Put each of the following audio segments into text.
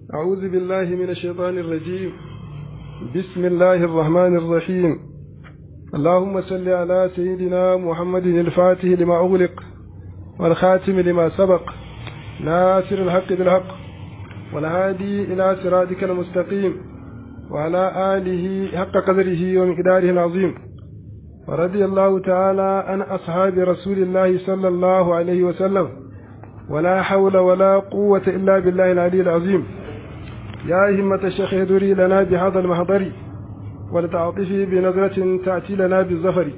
أعوذ بالله من الشيطان الرجيم بسم الله الرحمن الرحيم اللهم صل على سيدنا محمد الفاتح لما أغلق والخاتم لما سبق ناصر الحق بالحق والهادي إلى صراطك المستقيم وعلى آله حق قدره ومقداره العظيم ورضي الله تعالى عن أصحاب رسول الله صلى الله عليه وسلم ولا حول ولا قوة إلا بالله العلي العظيم يا همة الشيخ يدري لنا بهذا المحضر ولتعطفي بنظرة تأتي لنا بالظفر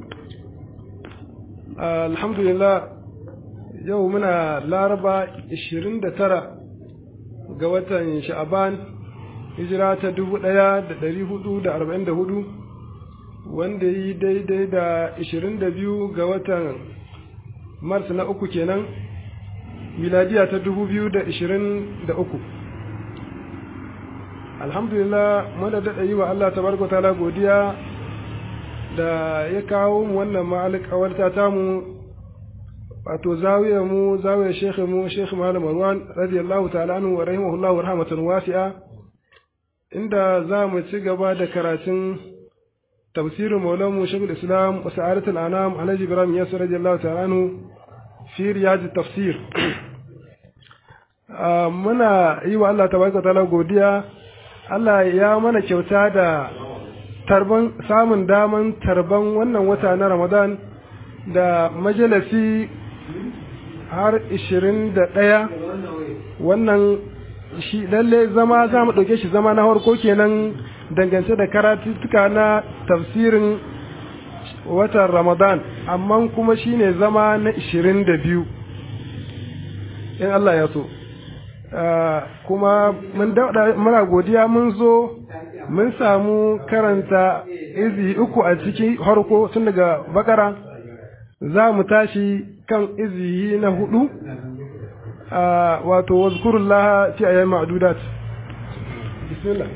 آه الحمد لله يومنا لاربا 29 ga watan sha'aban hijira ta 1444 wanda yi daidai da 22 ga watan mars na uku kenan miladiya ta 2023 alhamdulillah muna daɗa yi wa Allah tabaraka ta'ala godiya da ya kawo mu wannan ma'alƙawarta tamu wato zawiyar mu zawiyar shekhe mu shekhe malam Marwan radiyallahu ta'ala anhu wa rahimahullahu rahmatan wasi'a inda za mu ci gaba da karatun tafsirin maulamu shekul islam wa sa'adatul anam alhaji ibrahim yasir radiyallahu ta'ala anhu fi riyad tafsir muna yi wa Allah tabaraka ta'ala godiya Allah ya mana kyauta da tarban samun daman tarban wannan wata na Ramadan da majalisi har ishirin da ɗaya wannan shi lalle zama za mu ɗauke shi zama na harko kenan dangance da karatuttuka na tafsirin watan Ramadan amma kuma shi ne zama na ishirin da biyu in Allah ya so. kuma mun muna godiya mun zo mun samu karanta izi uku a cikin harko tun daga bakara za mu tashi kan izi na hudu wato wazkurullah fi ayyam ma'dudat bismillah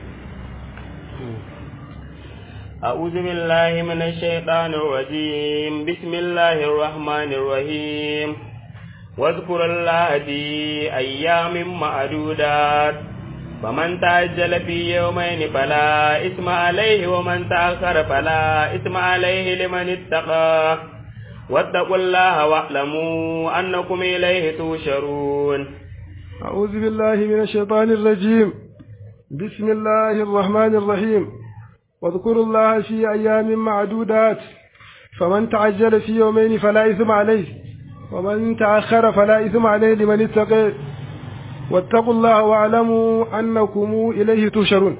أعوذ بالله من الشيطان الرجيم بسم الله الرحمن الرحيم واذكر الله في أيام معدودات فمن تعجل في يومين فلا إثم عليه ومن تأخر فلا إثم عليه لمن اتقى واتقوا الله واعلموا أنكم إليه توشرون أعوذ بالله من الشيطان الرجيم بسم الله الرحمن الرحيم واذكروا الله في أيام معدودات فمن تعجل في يومين فلا إثم عليه ومن تأخر فلا إثم عليه لمن اتقى واتقوا الله واعلموا أنكم إليه تشرون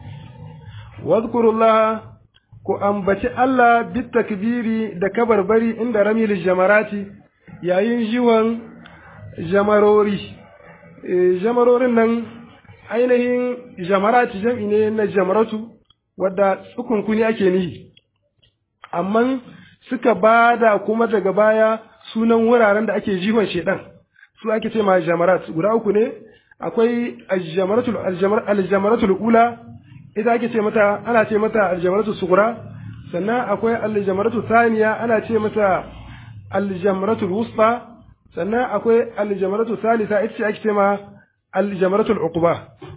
واذكروا الله ku ambaci Allah bit takbiri da kabarbari inda ramil jamarati yayin jiwon jamarori jamarorin nan ainihin jamarati jam'i ne na jamaratu wadda tsukunkuni ake nihi amma suka bada kuma daga baya sunan wuraren da ake jihon shedan su ake ce ma jamarat guda uku ne akwai aljamaratul ula ita ake ce mata ana ce mata aljamaratul sugura sannan akwai aljamaratul thaniya ana ce mata aljamaratul wusta sannan akwai aljamaratul salisa ita ce ake ce ma aljamaratul uquba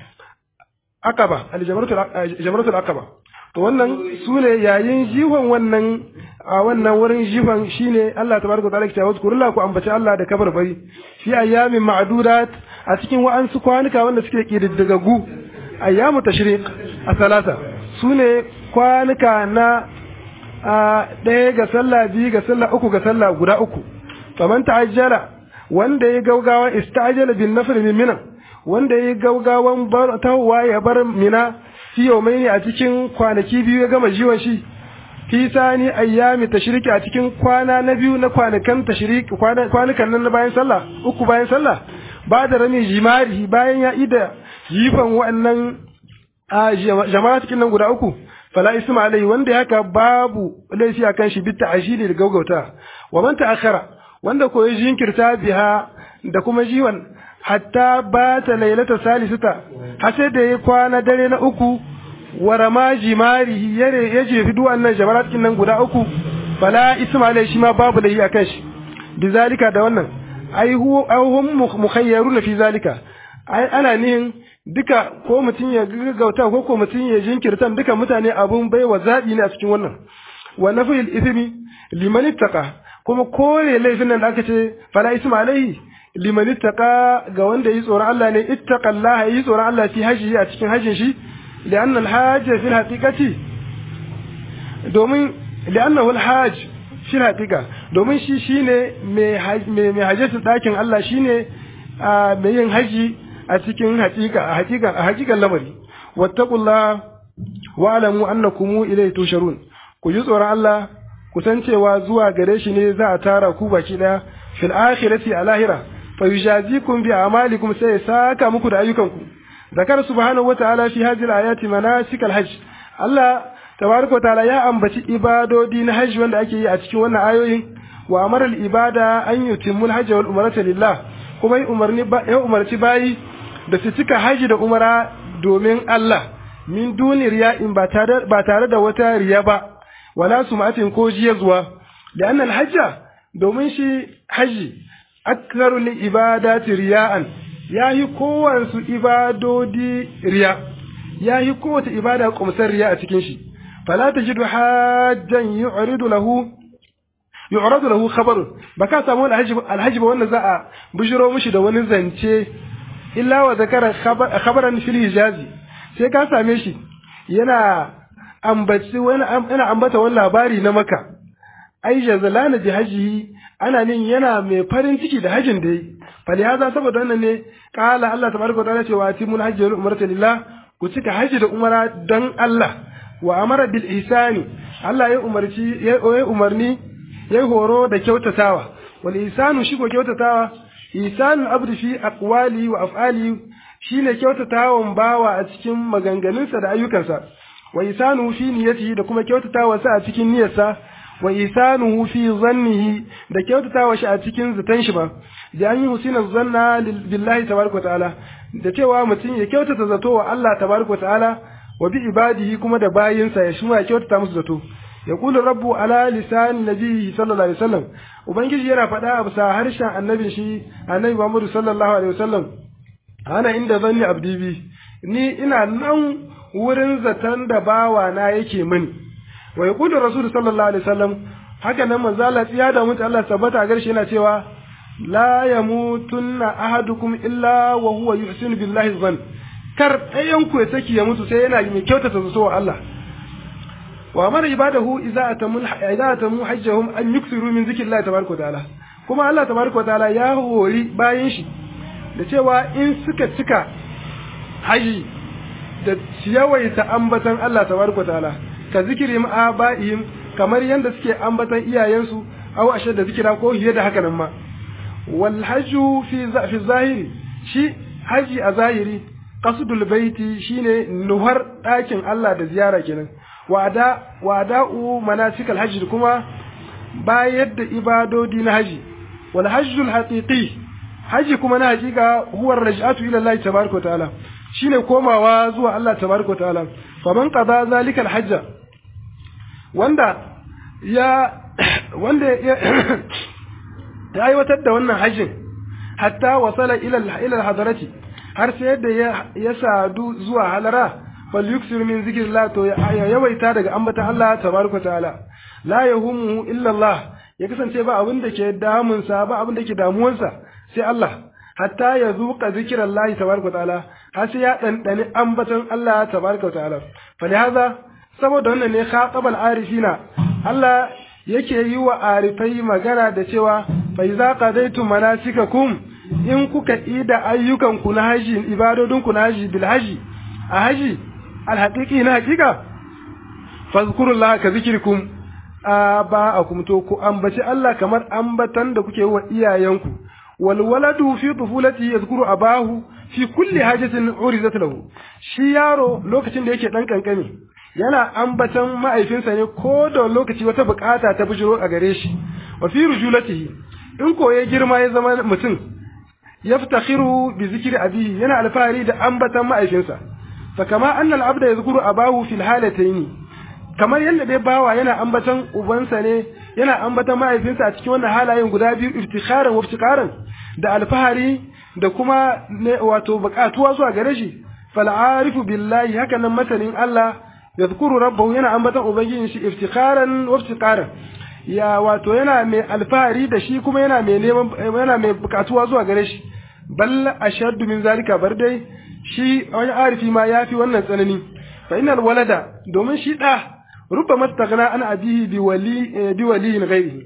aqaba aljamaratul aqaba to wannan su ne yayin jihon wannan a wannan wurin jihon shine Allah tabaraka wa ta'ala ke cewa zkurullah ku ambaci Allah da kabar bari fi ayyamin ma'dudat a cikin wa'ansu kwanuka wanda suke kididdigaggu ayyamu tashriq a salasa su ne kwanuka na ɗaya ga sallah biyu ga sallah uku ga sallah guda uku faman ta'ajjala wanda ya gaugawa istajala bin nafr min mina wanda ya gaugawan bar tawwa ya bar mina fi yaumaini a cikin kwanaki biyu ya gama jiwon shi fi sani ayyami tashriki a cikin kwana na biyu na kwanakan tashriki kwanukan nan na bayan sallah uku bayan sallah ba da rami jimari bayan ya ida jifan wa'annan jama'a cikin nan guda uku fala isma alai wanda haka babu laifi akan shi bitta ashili da gaugauta wa man ta'akhara wanda ko ya jinkirta biha da kuma jiwan hatta ba ta lailata salisata har sai da ya kwana dare na uku wa rama jimari yare ya jefi duk wannan jamarat kin nan guda uku fala ismail shi ma babu da yi akan shi bizalika da wannan ai hu hum mukhayyarun fi zalika ai ana nihin duka ko mutum ya gaggauta ko ko mutum ya jinkirta duka mutane abun baiwa zaɓi ne a cikin wannan wa nafil ithmi liman ittaqa kuma kore laifin nan da aka ce fala isma alaihi liman ittaqa ga wanda yi tsoron Allah ne ittaqallaha yi tsoron Allah fi hajji a cikin hajjin shi li'anna al-hajj fi al-haqiqati domin li'annahu al-hajj fi al-haqiqa domin shi shine mai mai hajjatu dakin Allah shine mai yin haji a cikin haqiqa a haqiqa a haqiqan lamari wattaqullaha wa'lamu annakum ilayhi tusharun ku ji tsoron Allah ku san cewa zuwa gare shi ne za a tara ku baki daya fil akhirati a lahira fa yujazikum bi a'malikum sai saka muku da ayyukanku zakar subhanahu wata'ala fi hadhihi al-ayati manasik al-hajj Allah tabaraka ta'ala ya ambaci ibadodi na hajji wanda ake yi a cikin wannan ayoyin wa amara al-ibada an yutimmu al-hajj wal umrata lillah kuma ya umarni ya umarci bayi da su cika haji da umara domin Allah min duni riya'in ba tare ba tare da wata riya ba wala sum'atin ko jiyazwa li'anna al-hajja domin shi haji aksaru li ibadati riya'an yayi kowansu ibadodi riya yayi kowace ibada kumsar riya a cikin shi fala tajidu hajjan yu'ridu lahu yu'radu lahu khabarun baka samu alhaji alhaji ba wanda za a bujiro mishi da wani zance illa wa zakara khabaran fil hijazi sai ka same shi yana ambaci wani ana ambata wani labari na maka ai jazalana bi hajihi ana nin yana mai farin ciki da hajin da yi fali haza saboda wannan ne kala Allah tabaraka wa ta'ala cewa atimul hajji wal umrata lillah ku cika haji da umara dan Allah wa amara bil ihsani Allah ya umarci ya umarni ya horo da kyautatawa wal ihsanu shi ko kyautatawa ihsanul abdi fi aqwali wa af'ali shine kyautatawan bawa a cikin maganganunsa da ayyukansa wa ihsanu fi niyyatihi da kuma kyautatawa sa a cikin niyyarsa wa isanuhu fi zannihi da kyautatawa shi a cikin zaton shi ba da an yi husina zanna billahi tabaraka ta'ala da cewa mutum ya kyautata zato wa Allah tabaraka ta'ala wa bi ibadihi kuma da bayinsa ya shima ya kyautata musu zato ya kula rabbu ala lisan nabiyyi sallallahu alaihi wasallam ubangiji yana faɗa a bisa harshen annabin shi annabi Muhammad sallallahu alaihi wasallam ana inda zanni abdi bi ni ina nan wurin zaton da bawa na yake mini wa yaqulu rasul sallallahu alaihi wasallam haka nan manzo Allah tsiya da mutu Allah tabbata a garshe yana cewa la yamutunna ahadukum illa wa huwa yuhsinu billahi zan kar ɗayan ku ya saki ya mutu sai yana mai kyautata zato wa Allah wa amara ibadahu idza atamu idza atamu hajjahum an yuksiru min zikrillahi tabaraka ta'ala kuma Allah tabaraka ta'ala ya hori bayan shi da cewa in suka cika haji da yawaita ambatan Allah tabaraka ta'ala ka zikiri aba'ihim kamar yadda suke ambatan iyayensu aw ashe da zikira ko hiye da haka nan ma wal hajju fi fi zahiri shi haji a zahiri qasdul baiti shine nuhar dakin Allah da ziyara kenan wada wada'u manasikal hajji kuma bayar da ibadodi na haji wal hajjul haqiqi haji kuma na hakika huwa raj'atu ila Allah tabaaraka wa ta'ala shine komawa zuwa Allah tabaaraka wa ta'ala faman qada zalikal hajja wanda ya wanda ya ya aiwatar da wannan hajjin hatta wasala ila ila hadarati har sai yadda ya sadu zuwa halara fal yuksir min zikrillah to ya yawaita daga ambatan Allah tabaraka taala la yahumu illa Allah ya kasance ba abin da ke damun sa ba abin da ke damuwansa sai Allah hatta ya zuqa zikrillah tabaraka taala har sai ya dandani ambatan Allah tabaraka taala fa lihaza saboda wannan ne khatabal arifina Allah yake yi wa arifai magana da cewa fa iza qadaytum manasikakum in kuka ida ayyukanku na haji ibadodinku na haji bil haji a haji alhaqiqi na haqiqa fazkurullaha ka zikirkum aba'akum to ku ambaci Allah kamar ambatan da kuke wa iyayenku wal waladu fi tufulati yazkuru abahu fi kulli hajatin uridat lahu shi yaro lokacin da yake dan kankani yana ambatan ma'aifinsa ne ko da lokaci wata bukata ta bujiro a gare shi wa fi rujulatihi in ko ya girma ya zama mutum yaftakhiru bi zikri abihi yana alfahari da ambatan ma'aifinsa fa kama anna al-abda yadhkuru abahu fil halatayn kamar yadda dai bawa yana ambatan ubansa ne yana ambatan ma'aifinsa a cikin wannan halayen guda biyu iftikharan wa iftikharan da alfahari da kuma ne wato bukatuwa zuwa gare shi fal arifu billahi haka nan masanin Allah yadhkuru rabbahu yana ambatan ubangijin shi iftikharan wa iftiqaran ya wato yana mai alfahari da shi kuma yana mai neman yana mai bukatuwa zuwa gare shi bal ashaddu min zalika bar dai shi wani arifi ma yafi wannan tsanani fa innal walada domin shi da rubbama taghna an abihi bi wali bi waliyin ghairihi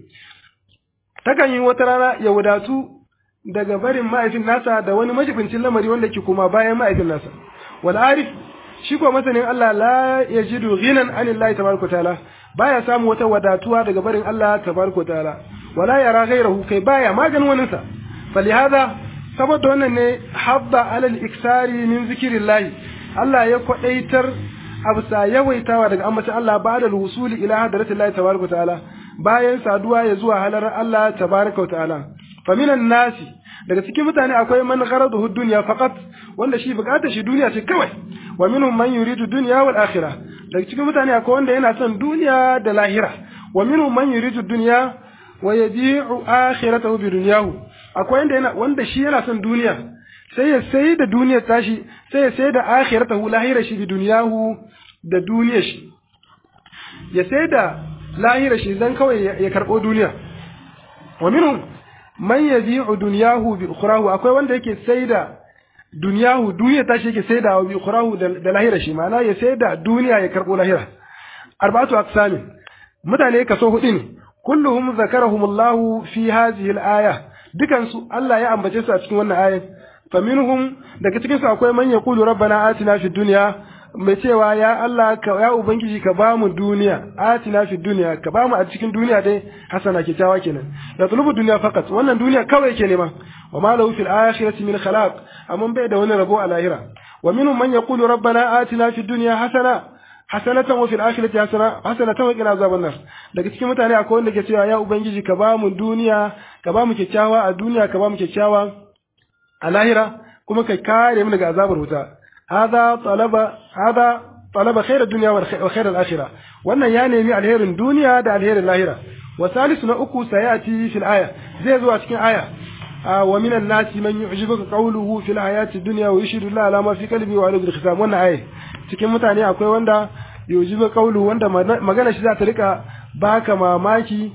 takan yi wata rana ya wadatu daga barin ma'aifin nasa da wani majibincin lamari wanda ke kuma bayan ma'aifin nasa wal arif shi ko masanin Allah la yajidu ghinan anillahi tabaraka ta'ala baya samu wata wadatuwa daga barin Allah tabaraka ta'ala wala yara ghairahu kai baya maganin wani sa falihada saboda wannan ne habba alal iksari min zikrillahi Allah ya kwadaitar absa yawaitawa daga ambacin Allah ba'da wusuli ila hadratillahi tabaraka ta'ala bayan saduwa ya zuwa halar Allah tabaraka ta'ala faminan nasi daga cikin mutane akwai man gharaduhu dunya faqat wanda shi bukatar shi duniya ce kawai wa minhum man yuridu dunya wal akhirah daga cikin mutane akwai wanda yana son duniya da lahira wa minhum man yuridu dunya wa yabi'u akhiratahu bi dunyahu akwai wanda yana wanda shi yana son duniya sai ya sai da duniyar tashi sai ya sai da akhiratahu lahira shi bi dunyahu da duniyar shi ya sai da lahira shi dan kawai ya karbo duniya wa minhum man yabi'u dunyahu bi ukhrahu akwai wanda yake saida dunyahu duniya ta shi yake saida wa bi ukhrahu da lahira shi ma'ana ya saida duniya ya karbo lahira arba'atu aqsami mutane kaso hudu ne kulluhum zakarahumullahu fi hadhihi al-aya dukan su Allah ya ambace su a cikin wannan ayat faminhum daga cikin su akwai man yaqulu rabbana atina fid dunya mai cewa ya Allah ka ya ubangiji ka ba mu duniya atina fi duniya ka ba mu a cikin duniya dai hasana kyakkyawa kenan ya tulubu duniya fakat wannan duniya kawai yake nema wa ma lahu fil akhirati min khalaq amma bai da wani rabo a lahira wa minhum man yaqulu rabbana atina fi dunya hasana hasanatan wa fil akhirati hasana hasanatan wa qina azaban nar daga cikin mutane akwai wanda ke cewa ya ubangiji ka ba mu duniya ka ba mu kyakkyawa a duniya ka ba mu kyakkyawa a lahira kuma ka kare mu daga azabar wuta هذا طلب هذا طلب خير الدنيا وخير الآخرة وأن يعني من الهير الدنيا دا الهير الآخرة وثالث نأكو سيأتي في الآية زي ذو أتكين آية آه ومن الناس من يعجبك قوله في الحياة الدنيا ويشهد الله على ما في قلبه وعلى ذي الختام وأن آية cikin mutane akwai wanda yujibu qawlu wanda magana shi za ta rika baka mamaki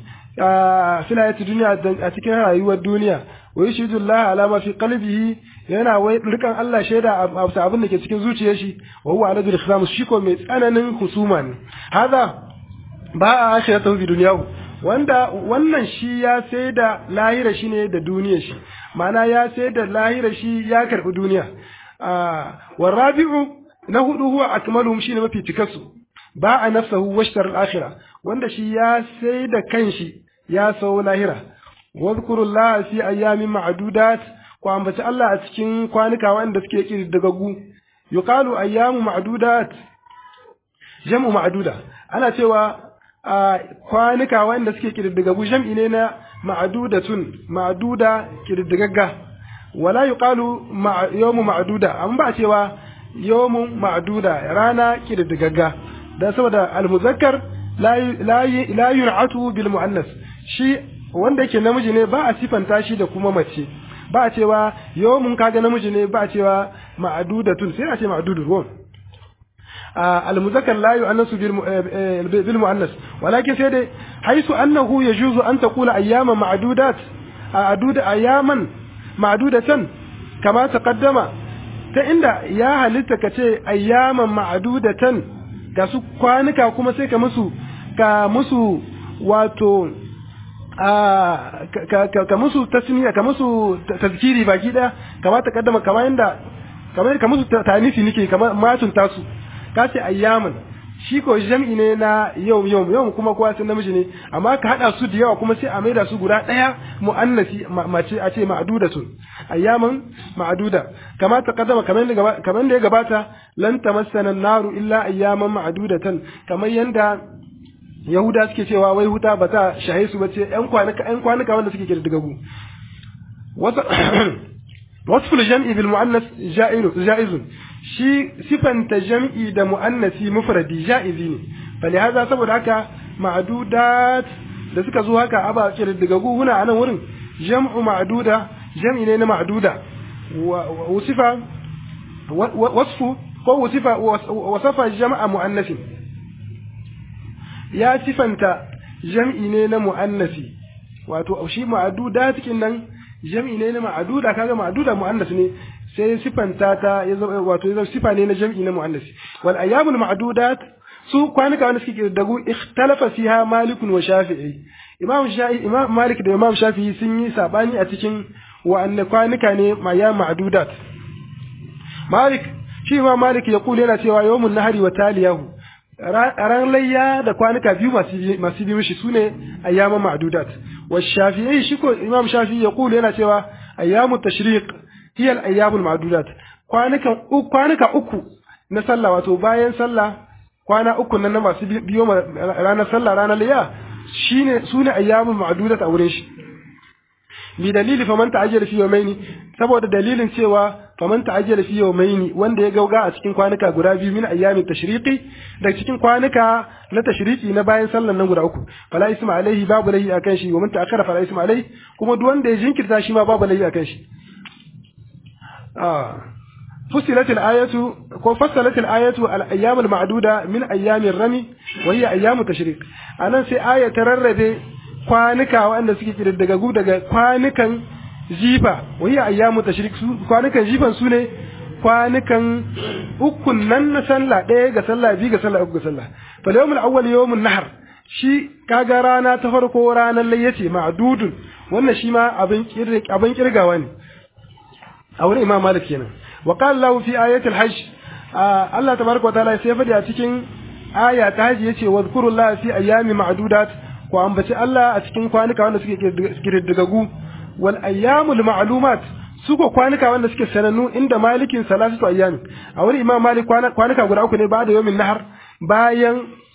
a filayati duniya a cikin rayuwar duniya wa yushidu Allah ala ma fi qalbihi yana wai rikan Allah shaida a abin da ke cikin zuciyar shi wa huwa ala khilaf shi ko mai tsananin husuma ne hada ba a akhiratu bi dunyahu wanda wannan shi ya sai da lahira shi ne da duniyar shi ma'ana ya sai da lahira shi ya karbi duniya wa rabi'u na hudu huwa akmaluhum shine mafi cikasu ba a nafsahu washtar al-akhirah wanda shi ya sai da kanshi ya sau lahira wadhkurullaha fi ayyamin ma'dudat ku ambaci Allah a cikin kwanuka wanda suke kididdigaggu yuqalu ayyamu ma'dudat jam'u ma'duda ana cewa kwanuka wanda suke kididdigaggu jam'i ne na ma'dudatun ma'duda kididdigagga wala yuqalu yawmu ma'duda amma ba cewa yawmu ma'duda rana kididdigagga dan saboda al-muzakkar la la yun'atu bil mu'annas shi wanda yake namiji ne ba a sifanta shi da kuma mace ba a cewa yawmun kaga namiji ne ba a cewa ma'dudatun sai a ce ma'dudur ruwan المذكر لا يؤنس بالمؤنث ولكن سيدي حيث أنه يجوز أن تقول أياما معدودات أعدود أياما معدودة كما تقدم فإن يا هل تكتي أياما معدودة كسو كوانك كما سيك مسو كمسو واتو ka musu tasmiya ka musu tazkiri baki daya kama ta kaddama kama inda kamar ka musu tanisi nake kamar matun tasu ka ce ayyaman shi ko jam'i ne na yau yau yau kuma kowa sun namiji ne amma ka hada su da yawa kuma sai a maida su guda daya muannasi mace a ce ma'dudatun ayyaman ma'duda kama ta kaddama kamar da kamar da ya gabata lan tamassana naru illa ayyaman ma'dudatan kamar yanda Yahuda suke cewa wai huta ba ta shahe su bace ƴan kwanuka ƴan kwanuka wanda suke kirdigagu wasfu jam'i bil muannas ja'izun shi sifanta jam'i da muannasi mufradi ja'izi ne falihaza saboda haka ma'dudat da suka zo haka aba kirdigagu huna anan wurin jam'u ma'duda jam'i ne na ma'duda wa usifa wasfu ko wasifa wasafa jama'a mu'annasin ya sifanta jam'i ne na mu'annasi wato shi ma'aduda cikin nan jam'i ne na ma'aduda kaga ma'aduda mu'annas ne sai sifanta ta ya zama wato ya zama sifa ne na jam'i na mu'annasi wal ayyamul ma'dudat su kwanuka wanda suke kirdagu ikhtalafa fiha malikun wa shafi'i imam shafi'i imam malik da imam shafi'i sun yi sabani a cikin wa'anne kwanuka ne ma ya ma'dudat malik shi imam malik ya kula yana cewa yawmun nahari wa taliyahu ran layya da kwanuka biyu masu bi mishi sune ayyama ma'dudat wa shafi'i shi ko imam shafi'i ya kula yana cewa ayyamu tashriq hiya al-ayyamul ma'dudat kwanukan kwanuka uku na sallah wato bayan sallah kwana uku nan na masu biyo ranar sallah ranar layya shine sune ayyamul ma'dudat a wurin shi bi dalili faman ta'ajjala fi yawmaini saboda dalilin cewa faman ta'ajjala fi yawmaini wanda ya gauga a cikin kwanuka guda biyu min ayyamin tashriqi da cikin kwanuka na tashriqi na bayan sallan nan guda uku fala isma alaihi babu lahi akan shi wa man ta'akkara fala isma alaihi kuma duk wanda ya jinkirta shi ma babu lahi akan shi ah فصلت الآية فصلت الآية الأيام المعدودة من أيام الرمي وهي أيام التشريق أنا في آية تررد kwanuka waɗanda suke ƙididdigagu daga kwanukan jifa wani ayyamu tashrik su kwanukan jifan su ne kwanukan ukun nan na sallah ɗaya ga sallah biyu ga sallah uku ga sallah fa yawmul awwal yawmun nahar shi kaga rana ta farko ranar layyace ma'dudun wannan shi ma abin abin kirgawa ne a wurin imam malik kenan wa qala lahu fi ayatil hajj Allah tabaraka wa ta'ala sai fadi a cikin aya ta hajji yace wa zkurullaha fi ayyami ma'dudat ko ambaci Allah a cikin kwanuka wanda suke kididdigagu wal ayyamul ma'lumat su ko kwanuka wanda suke sanannu inda malikin salatu ayyami a wani imam malik kwanuka guda uku ne ba da yawmin nahar bayan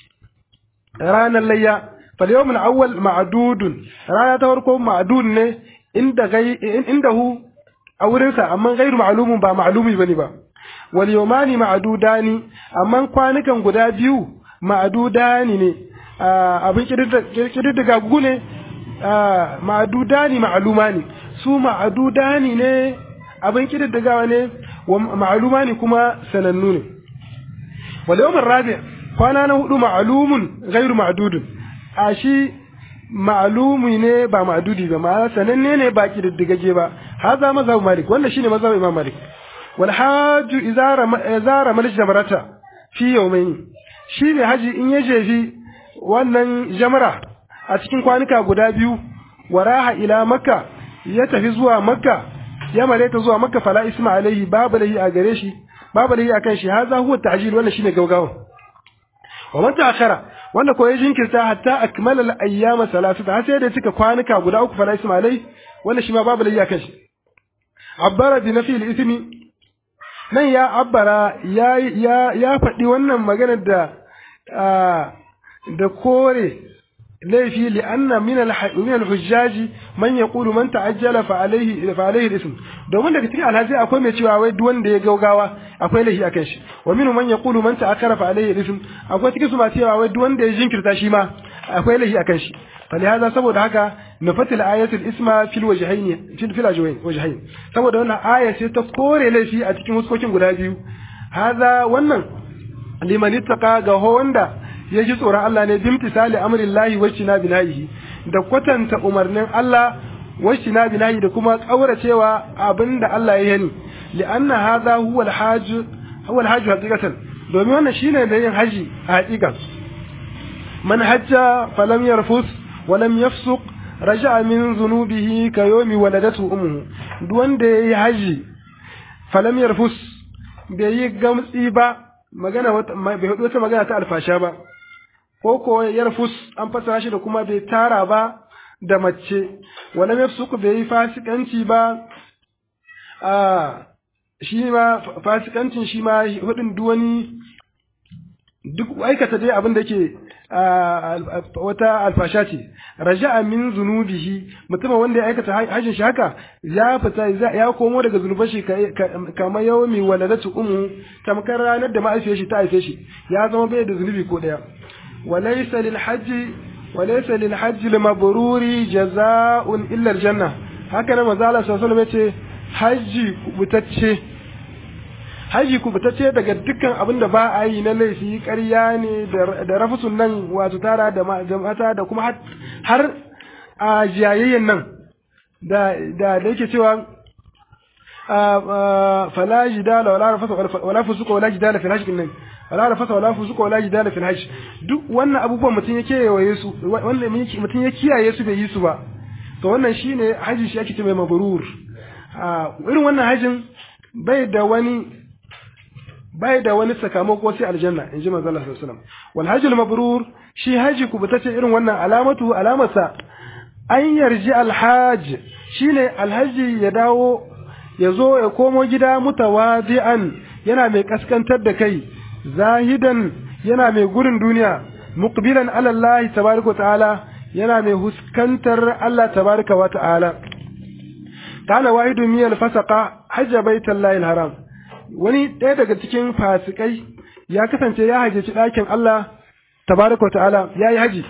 ranar layya fal yawmul awwal ma'dudun rana ta farko ma'dud ne inda gai indahu a wurinsa amma gairu ma'lumun ba ma'lumi bane ba wal yawmani ma'dudani amma kwanukan guda biyu ma'dudani ne abin kididdiga gugu ne ma'adudani ma'alumani su ma'adudani ne abin kididdigawa ne wa ma'alumani kuma sanannu ne wal yawmin rabi kwana na hudu ma'alumun ghairu ma'dudun a shi ma'alumi ne ba ma'dudi ba ma sananne ne ba kididdigage ba haza mazhab malik wannan shine mazhab imam malik wal hajju izara izara mal jabarata fi yawmayn shi ne haji in ya jefi wannan jamra a cikin kwanuka guda biyu waraha ila makka ya tafi zuwa makka ya malaita zuwa makka fala isma alaihi babu lahi a gare shi babu lahi akan shi haza huwa ta'jil wannan shine gaugawa wa man ta'akhara wanda ko ya jinkirta hatta akmala al-ayyama salasata har sai da cika kwanuka guda uku fala isma alaihi wannan shi ma babu lahi akan shi abbara bi nafi al-ismi nan ya abbara ya ya ya faɗi wannan maganar da da kore laifi li'anna min al-hujjaji man yaqulu man ta'ajjala fa alayhi fa alayhi al-ism domin daga cikin alhaji akwai mai cewa wai duk wanda ya gaugawa akwai laifi akan shi wa minhu man yaqulu man ta'akkara fa alayhi al-ism akwai cikin su ma cewa wai duk wanda ya jinkirta shi ma akwai laifi akan shi فلهذا saboda haka nufatil ayatul isma fil wajhayn fil fil wajhayn saboda wannan aya ce ta kore laifi a cikin huskokin guda biyu hada wannan liman ittaqa ga wanda ya ji tsoron Allah ne bimtisali amrin lahi wa na binahi da kwatanta umarnin Allah wa na binahi da kuma kauracewa abinda Allah ya yani li'anna hadha huwa al-hajj huwa al-hajj haqiqatan domin wannan shine da yin haji a haqiqa man hajja falam yarfus wa lam yafsuq raja'a min dhunubihi ka yawmi waladatu ummuhu duk wanda yayi haji falam yarfus bai yi gamtsi ba magana bai hudu wata magana ta alfasha ba ko ko yarfus an fasara shi da kuma bai tara ba da mace wala yafsuku bai yi fasikanci ba a shi ma fasikancin shi ma hudin duwani duk aikata dai abin da ke wata alfasha ce raja'a min zunubihi mutumin wanda ya aikata hajjin shi haka ya fita ya komo daga zunuban shi kamar yawmi waladatu ummu tamkar ranar da ma'aifiyar shi ta haife shi ya zama bai da zunubi ko daya walaysa lil hajji walaysa lil hajji lil mabruri jazaa'un illa al janna haka nan manzo Allah sallallahu alaihi wasallam yace hajji kubutacce haji ku ce daga dukkan abin da ba a yi na laifi ƙarya ne da rafusun nan wato tara da mata da kuma har a jayayyen nan da da da yake cewa fala jidala wala rafasa wala fusuka wala jidala fil hajj nan wala rafasa wala fusuka wala jidala fil hajj duk wannan abubuwan mutum yake yawaye su wannan mutum ya kiyaye su bai yi su ba to wannan shine haji shi ake ce mai mabrur irin wannan hajin bai da wani bai da wani sakamako sai aljanna in ji manzo Allah sallallahu alaihi wasallam wal hajjul mabrur shi haji ku bata ce irin wannan alamatu alamarsa an yarji alhaj shine alhaji ya dawo ya zo ya komo gida mutawadi'an yana mai kaskantar da kai zahidan yana mai gurin duniya muqbilan ala Allah tabaraka ta'ala yana mai huskantar Allah tabaraka wa ta'ala kana wahidu miyal fasaqa hajja baitallahi alharam wani ɗaya daga cikin fasikai ya kasance ya hajjaci ɗakin Allah tabaraka ta'ala ya yi haji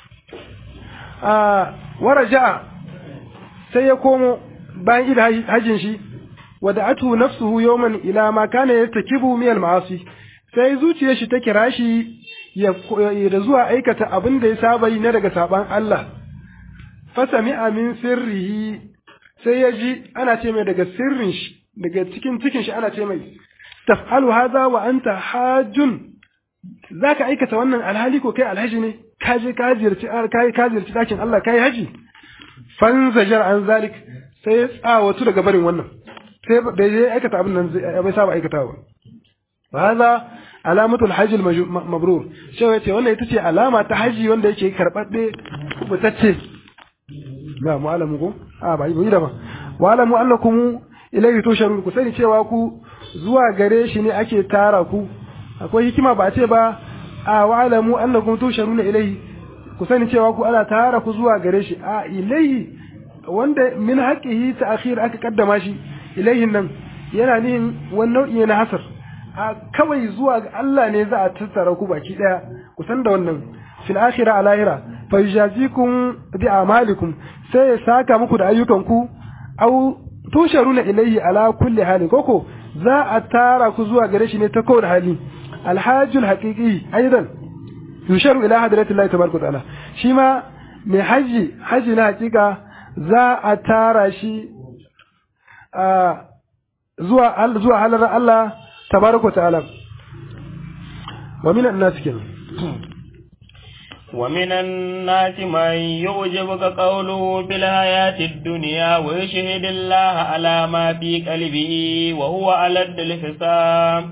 a waraja sai ya komo bayan ida hajjin shi wada atu nafsuhu yawman ila ma kana yastakibu min al-ma'asi sai zuciyar shi ta kira shi ya da zuwa aikata abin da ya saba yi na daga saban Allah fasami min sirrihi sai ya ji ana ce mai daga sirrin shi daga cikin cikin shi ana ce mai taf'alu hadha wa anta hajjun zaka aikata wannan alhali ko kai alhaji ne ka je ka ziyarci kai ka ziyarci dakin Allah kai haji fanzajar an zalik sai ya tsawatu daga barin wannan sai bai je aikata abin nan bai saba aikatawa ba hadha alamatu alhajj almabrur shi yace wannan ita ce alama ta haji wanda yake karbabbe kubutacce ga mu alamu ko a ba yi da ba wa alamu annakum ilayhi tusharun ku sani cewa ku zuwa gare shi ne ake tara ku akwai hikima ba ce ba a wa alamu annakum tusharun ilayhi ku sani cewa ku ana tara ku zuwa gare shi a ilayhi wanda min haqqihi ta'khir aka kaddama shi ilayhin nan yana nihin wani nau'i na hasar a kawai zuwa ga Allah ne za a tattara ku baki daya ku san da wannan fil akhirah a lahira fa yujazikum bi amalikum sai ya saka muku da ayyukanku au tusharuna ilayhi ala kulli halin koko za a tara ku zuwa gare shi ne ta kowane hali alhajjul haqiqi aidan yusharu ila hadratillahi tabaraka ta'ala shi ma mai haji haji na hakika za a tara shi a zuwa zuwa halar Allah tabaraka ta'ala wa minan nas kenan ومن الناس من يعجبك قوله في الحياة الدنيا ويشهد الله على ما في قلبه وهو ألد الحساب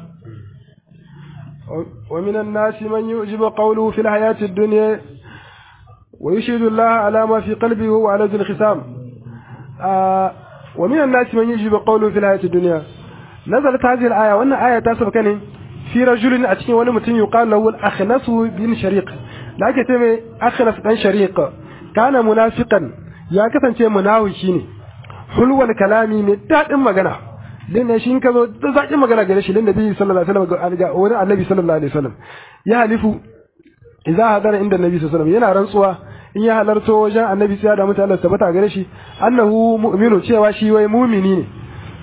ومن الناس من يعجب قوله في الحياة الدنيا ويشهد الله على ما في قلبه وهو ألد الخصام آه ومن الناس من يعجب قوله في الحياة الدنيا نزلت هذه الآية وأن آية تاسف كان في رجل أتكين ونمتن يقال له الأخنس بن شريق da ake ce mai akhras dan shariq kana munafiqan ya kasance munafiki ne hulwal kalami mai dadin magana din ne shi ka zo da zakin magana gare shi linda bi sallallahu alaihi wasallam ga wani annabi sallallahu alaihi wasallam ya halifu idza hadara inda annabi sallallahu alaihi wasallam yana rantsuwa in ya halarto wajen annabi sai da mutane Allah tabbata gare shi annahu mu'minu cewa shi wai mu'mini ne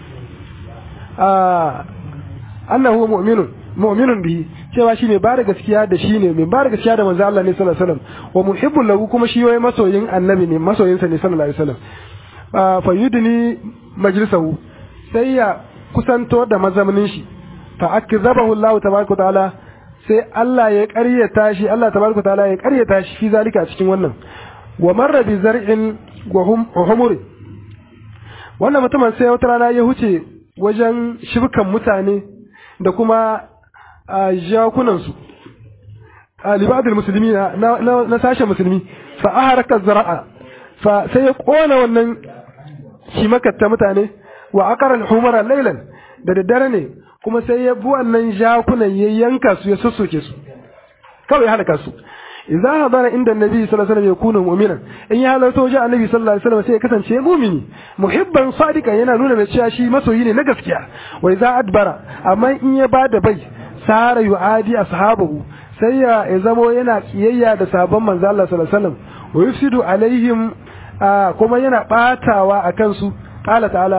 ah annahu mu'minun mu'minun bihi cewa shi ne ba da gaskiya da shi ne mai ba da gaskiya da manzo Allah ne sallallahu alaihi wasallam wa muhibbul lahu kuma shi wai masoyin annabi ne masoyin sa ne sallallahu alaihi wasallam fa yudni majlisahu sai ya kusanto da mazamnin shi fa akzabahu Allah tabaraka taala sai Allah ya ƙaryata shi Allah tabaraka taala ya ƙaryata shi fi zalika cikin wannan wa marra bi zar'in wa humur wannan mutumin sai wata rana ya huce wajen shibkan mutane da kuma a jakunansu a libadul musulmi na sashen musulmi fa a harkar zara'a fa sai ya kona wannan shimakatta mutane wa akarar humara lailan da daddare ne kuma sai ya bi wannan jakunan ya yanka su ya sassoke su kawai ya halaka su idza hadara inda annabi sallallahu alaihi wasallam yakunu mu'minan in ya halarta wajen annabi sallallahu alaihi wasallam sai ya kasance mu'mini muhibban sadiqan yana nuna mai cewa shi masoyi ne na gaskiya wa idza adbara amma in ya bada bai sara yu'adi ashabahu sai ya zamo yana kiyayya da sabon manzo Allah sallallahu alaihi wasallam wa yufsidu alaihim kuma yana batawa akan su qala ta'ala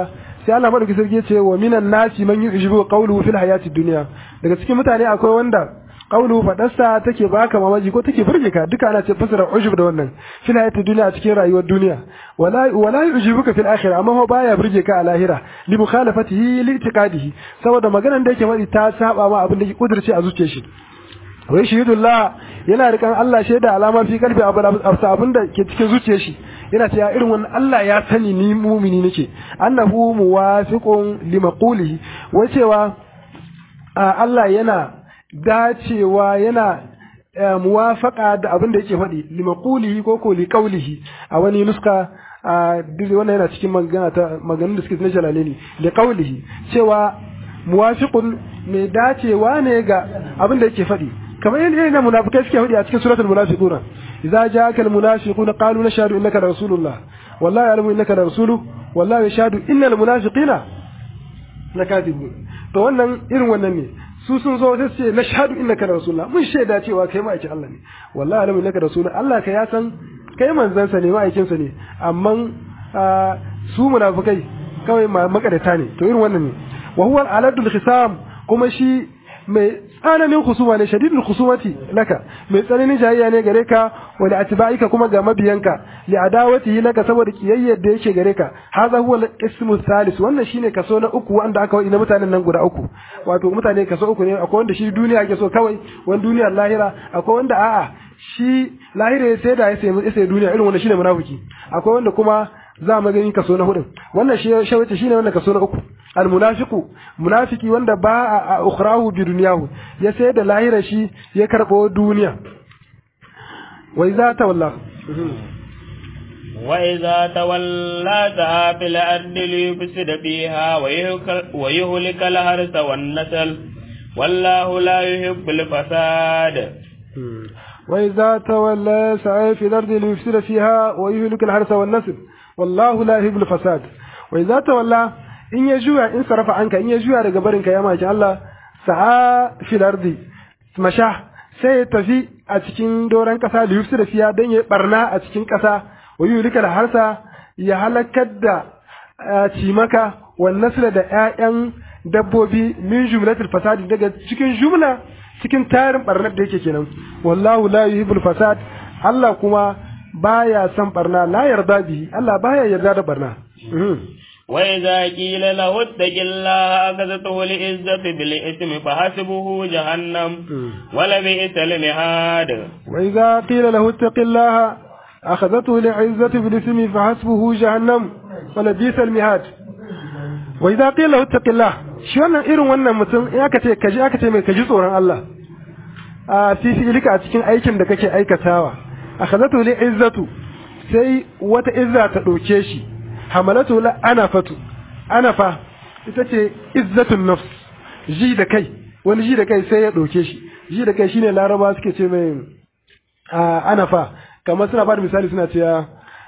sai Allah madauki sarki ya ce wa minan nasi man yu'jibu qawluhu fil hayatid dunya daga cikin mutane akwai wanda qawluhu fadarsa take baka mamaji ko take burge ka duka ana ce fasara ujub da wannan fil hayatid dunya a cikin rayuwar duniya wala wala yu'jibuka fil akhirah amma ho baya burge ka a lahira li mukhalafatihi li i'tiqadihi saboda maganar da yake faɗi ta saba ma abin da yake kudurce a zuciyar shi wai shahidullah yana rikan Allah shaida alama fi kalbi abin da ke cikin zuciyar shi yana cewa irin wannan Allah ya sani ni mumini nake annahu muwafiqun limaqulihi wai cewa Allah yana dacewa yana muwafaqa da abin da yake faɗi limaqulihi ko ko liqaulihi a wani nuska duk wannan yana cikin magana ta maganin da suke na jalaleni liqaulihi cewa muwafiqun mai dacewa ne ga abin da yake faɗi kamar yadda yana munafikai suke faɗi a cikin suratul munafiquna idza ja'aka al munafiquna qalu nashhadu innaka rasulullah wallahi ya'lamu innaka rasuluhu wallahi yashhadu innal munafiqina lakadibun to wannan irin wannan ne su sun zo sai su ce nashhadu innaka rasulullah mun shaida cewa kai ma'aikin Allah ne wallahi ya'lamu innaka rasulullah Allah ka ya san kai manzansa ne ma'aikinsa ne amma su munafikai kawai makarata ne to irin wannan ne wa huwa al-aladul khisam kuma shi mai tsananin husuma ne shadidul husumati laka mai tsananin jayayya ne gare ka wa da atba'ika kuma ga mabiyanka li adawatihi laka saboda kiyayyar da yake gare ka hadha huwa al-ismu thalith wannan shine kaso na uku wanda aka wani mutanen nan guda uku wato mutane kaso uku ne akwai wanda shi duniya yake so kawai wani duniyar lahira akwai wanda a'a shi lahira sai da ya sai duniya irin wanda shine munafiki akwai wanda kuma za mu gani kaso na hudun wannan shi shawace shine wannan kaso na uku almunafiqu munafiki wanda ba a ukhrahu bi dunyahu ya sai da lahira shi ya karbo duniya wa iza tawalla wa iza tawalla ta fil ardi liyufsida fiha wa yuhlika al-harsa wan nasl wallahu la yuhibbul fasad وإذا تولى سعى في الأرض ليفسد فيها ويهلك الحرث والنسل والله لا يحب الفساد وإذا تولى in ya juya in sarafa anka in ya juya daga barinka ya maki Allah sa'a fil ardi masha sai ya tafi a cikin doran kasa da yufsu da fiya dan ya barna a cikin kasa wa yulika da harsa ya halakar da cimaka wa nasla da ƴaƴan dabbobi min jumlatul fasadi daga cikin jumla cikin tarin barnar da yake kenan wallahu la yuhibbul fasad Allah kuma baya son barna la yarda bihi Allah baya yarda da barna وإذا قيل له اتق الله أخذته العزة بالإثم فحسبه جهنم ولبئس المهاد وإذا قيل له اتق الله أخذته العزة بالإثم فحسبه جهنم ولبئس المهاد وإذا قيل له اتق الله shi wannan irin wannan mutum in aka ce kaji aka ce mai kaji tsoron Allah a fi fi'ilika a cikin aikin da kake aikatawa akhazatu li izzatu sai wata izza ta ɗauke shi hamalatu la anafatu anafa ita ce izzatun nafs ji da kai wani ji da kai sai ya ɗauke shi ji da kai shine laraba suke ce mai anafa kamar suna bada misali suna cewa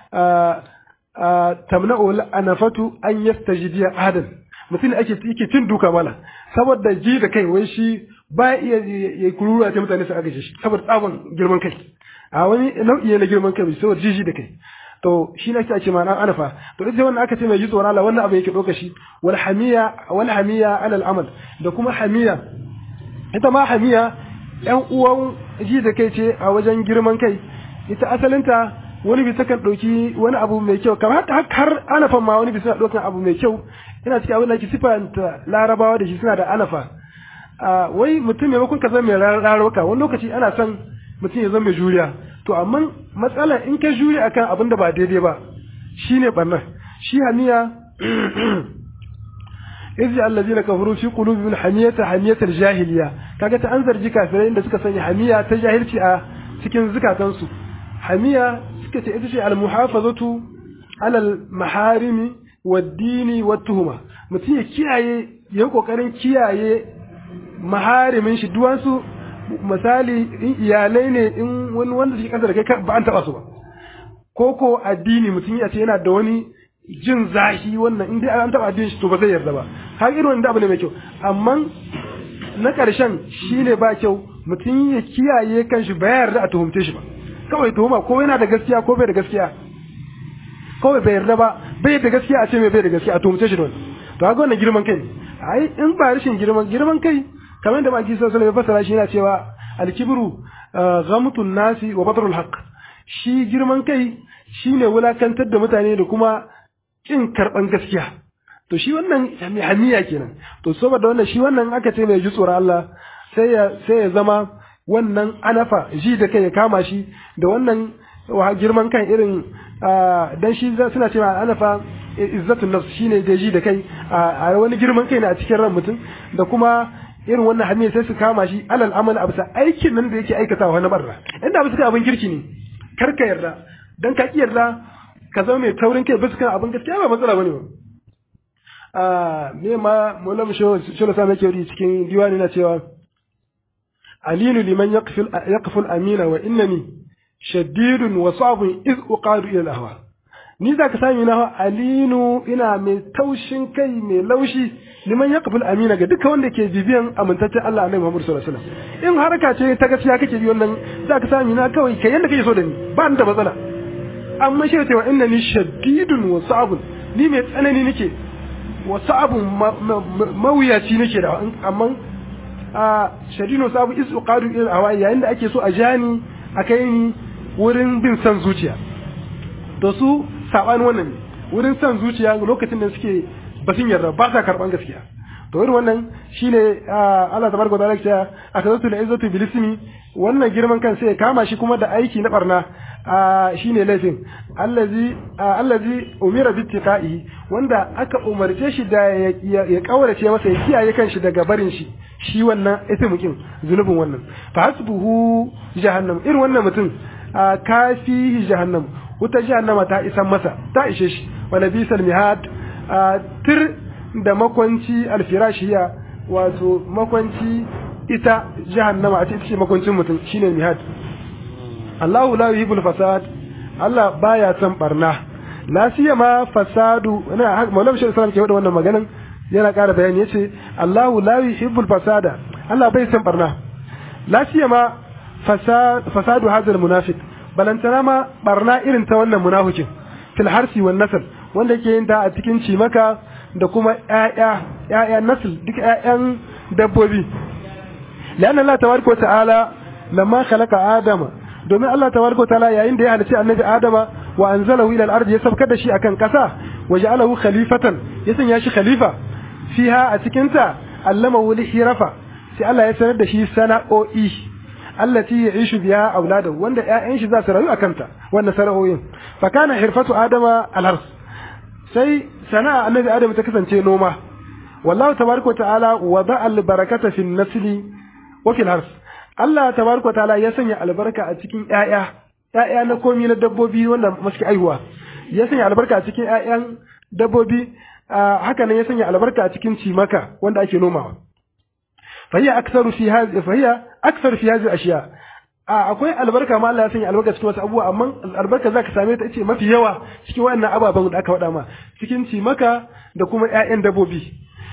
tamna'u anafatu an yastajidiya adan mutum ake yake cin duka mala saboda ji da kai wai shi ba iya ya kurura ta mutane su aka shi saboda tsabon girman kai a wani nau'i na girman kai saboda jiji da kai to shi ne ake ma nan anafa to ita wannan aka ce mai ji tsoron Allah wannan abu yake doka shi wal hamiya wal hamiya ala al amal da kuma hamiya ita ma hamiya yan uwan ji da kai ce a wajen girman kai ita asalinta wani bisa kan ɗauki wani abu mai kyau kamar har anafan ma wani bisa ɗaukan abu mai kyau ina cikin abin da ke sifanta larabawa da shi suna da anafa wai mutum maimakon ka zama mai rarrauka wani lokaci ana son mutum ya zama mai juriya to amma matsala in ka juri akan abin da ba daidai ba shine barnar shi hamiya izi allazina kafaru fi qulubihim hamiyata hamiyatal jahiliya kaga ta an zargi kafirai inda suka sanya hamiya ta jahilci a cikin zukatansu hamiya suka ce ita ce al muhafazatu alal maharimi waddini wattuhuma mutum ya kiyaye ya kokarin kiyaye maharimin shi duwansu misali in iyalai ne in wani wanda suke kasa da kai ba an taba su ba ko ko addini mutum ya ce yana da wani jin zahi wannan in dai an taba addini shi to ba zai yarda ba har irin wanda abu ne mai kyau amma na karshen shine ba kyau mutum ya kiyaye kanshi ba yarda a tuhumce shi ba kawai tuhuma ko yana da gaskiya ko bai da gaskiya kawai bai yarda ba bai da gaskiya a ce mai bai da gaskiya a tuhumce shi da wani to ga wannan girman kai ai in ba rashin girman girman kai kamar da maki sallallahu alaihi wasallam shi yana cewa al-kibru ghamtun nasi wa batrul haqq shi girman kai shine wulakantar da mutane da kuma kin karban gaskiya to shi wannan mai haniya kenan to saboda wannan shi wannan aka ce mai ji tsoron Allah sai ya sai ya zama wannan anafa ji da kai ya kama shi da wannan girman kan irin dan shi suna cewa anafa izzatun nafs shine da ji da kai a wani girman kai ne a cikin ran mutum da kuma irin wannan hanyar sai su kama shi alal amal a bisa aikin nan da yake aikatawa na barra inda bisa abin kirki ne kar ka yarda dan ka yarda ka zama mai taurin kai bisa kan abin gaskiya ba matsala bane ba a me ma mulam sho sho sa nake yi cikin diwani na cewa alinu liman yaqfil yaqful amina wa innani shaddidun wa sabun iz uqadu ila al-ahwa ni zaka sami na alinu ina mai taushin kai mai laushi liman yaqbul amina ga duka wanda ke bibiyan amintaccen Allah Annabi Muhammad sallallahu alaihi wasallam in haraka ce ta gaskiya kake bi wannan zaka sami na kawai kai yanda kake so da ni ba ni da matsala amma shi cewa innani shaddidun wa sabun ni mai tsanani nake wa sabun mawuyaci nake da amma a shadidun sabu is uqadu ila hawai yayin da ake so a jani a kai ni wurin bin san zuciya to su sabanin wannan ne wurin san zuciya lokacin da suke basin yarda ba sa karban gaskiya to irin wannan shine Allah tabaraka wa ta'ala ya akazatu la izzatu bil ismi wannan girman kan sai ya kama shi kuma da aiki na barna shine laifin allazi allazi umira bi tiqai wanda aka umarce shi da ya kaurace masa ya kiyaye kanshi daga barin shi shi wannan ismukin zunubin wannan fa hasbuhu jahannam irin wannan mutum kafi jahannam wuta jahannama ta isan masa ta ishe shi wa nabisal mihad tir da makwanci alfirashiya wato makwanci ita jahannama a ce makwancin mutum shine mihad Allahu la yuhibbul fasad Allah baya son barna la siyama fasadu ina Maulana Shehu Sallam ke wada wannan maganan yana ƙara bayani yace Allahu la yuhibbul fasada Allah bai son barna la siyama fasadu hadal munafiq balantana ma barna irin ta wannan munafikin fil harsi wan nasl wanda yake yin ta a cikin cimaka da kuma ƴaƴa ƴaƴa nasl duk ƴaƴan dabbobi la'anna Allah tabaraka ta'ala lamma khalaqa adama domin Allah tabaraka ta'ala yayin da ya halice annabi adama wa anzalahu ila al-ard ya sabkar da shi akan kasa wa ja'alahu khalifatan ya sanya shi khalifa fiha a cikin ta allamahu lihirafa sai Allah ya sanar da shi sana'o'i allati ya'ishu biha auladahu wanda ƴaƴan shi za su rayu akan ta wannan sana'o'in fa kana hirfatu adama al-hars sai sana'a annabi adam ta kasance noma wallahu tabaraka ta'ala wada'a al-barakata fi an-nasli wa fi al-hars Allah tabaraka ta'ala ya sanya albarka a cikin ƴaƴa ƴaƴa na komi na dabbobi wanda masu aihuwa ya sanya albarka a cikin ƴaƴan dabbobi haka nan ya sanya albarka a cikin cimaka wanda ake nomawa fahiya aktsaru fi hadhihi fahiya aktsaru fi hadhihi ashiya akwai albarka ma Allah ya sanya albarka cikin wasu abubuwa amma albarka zaka same ta ce mafi yawa cikin wannan ababen da aka faɗa ma cikin cimaka da kuma ƴaƴan dabbobi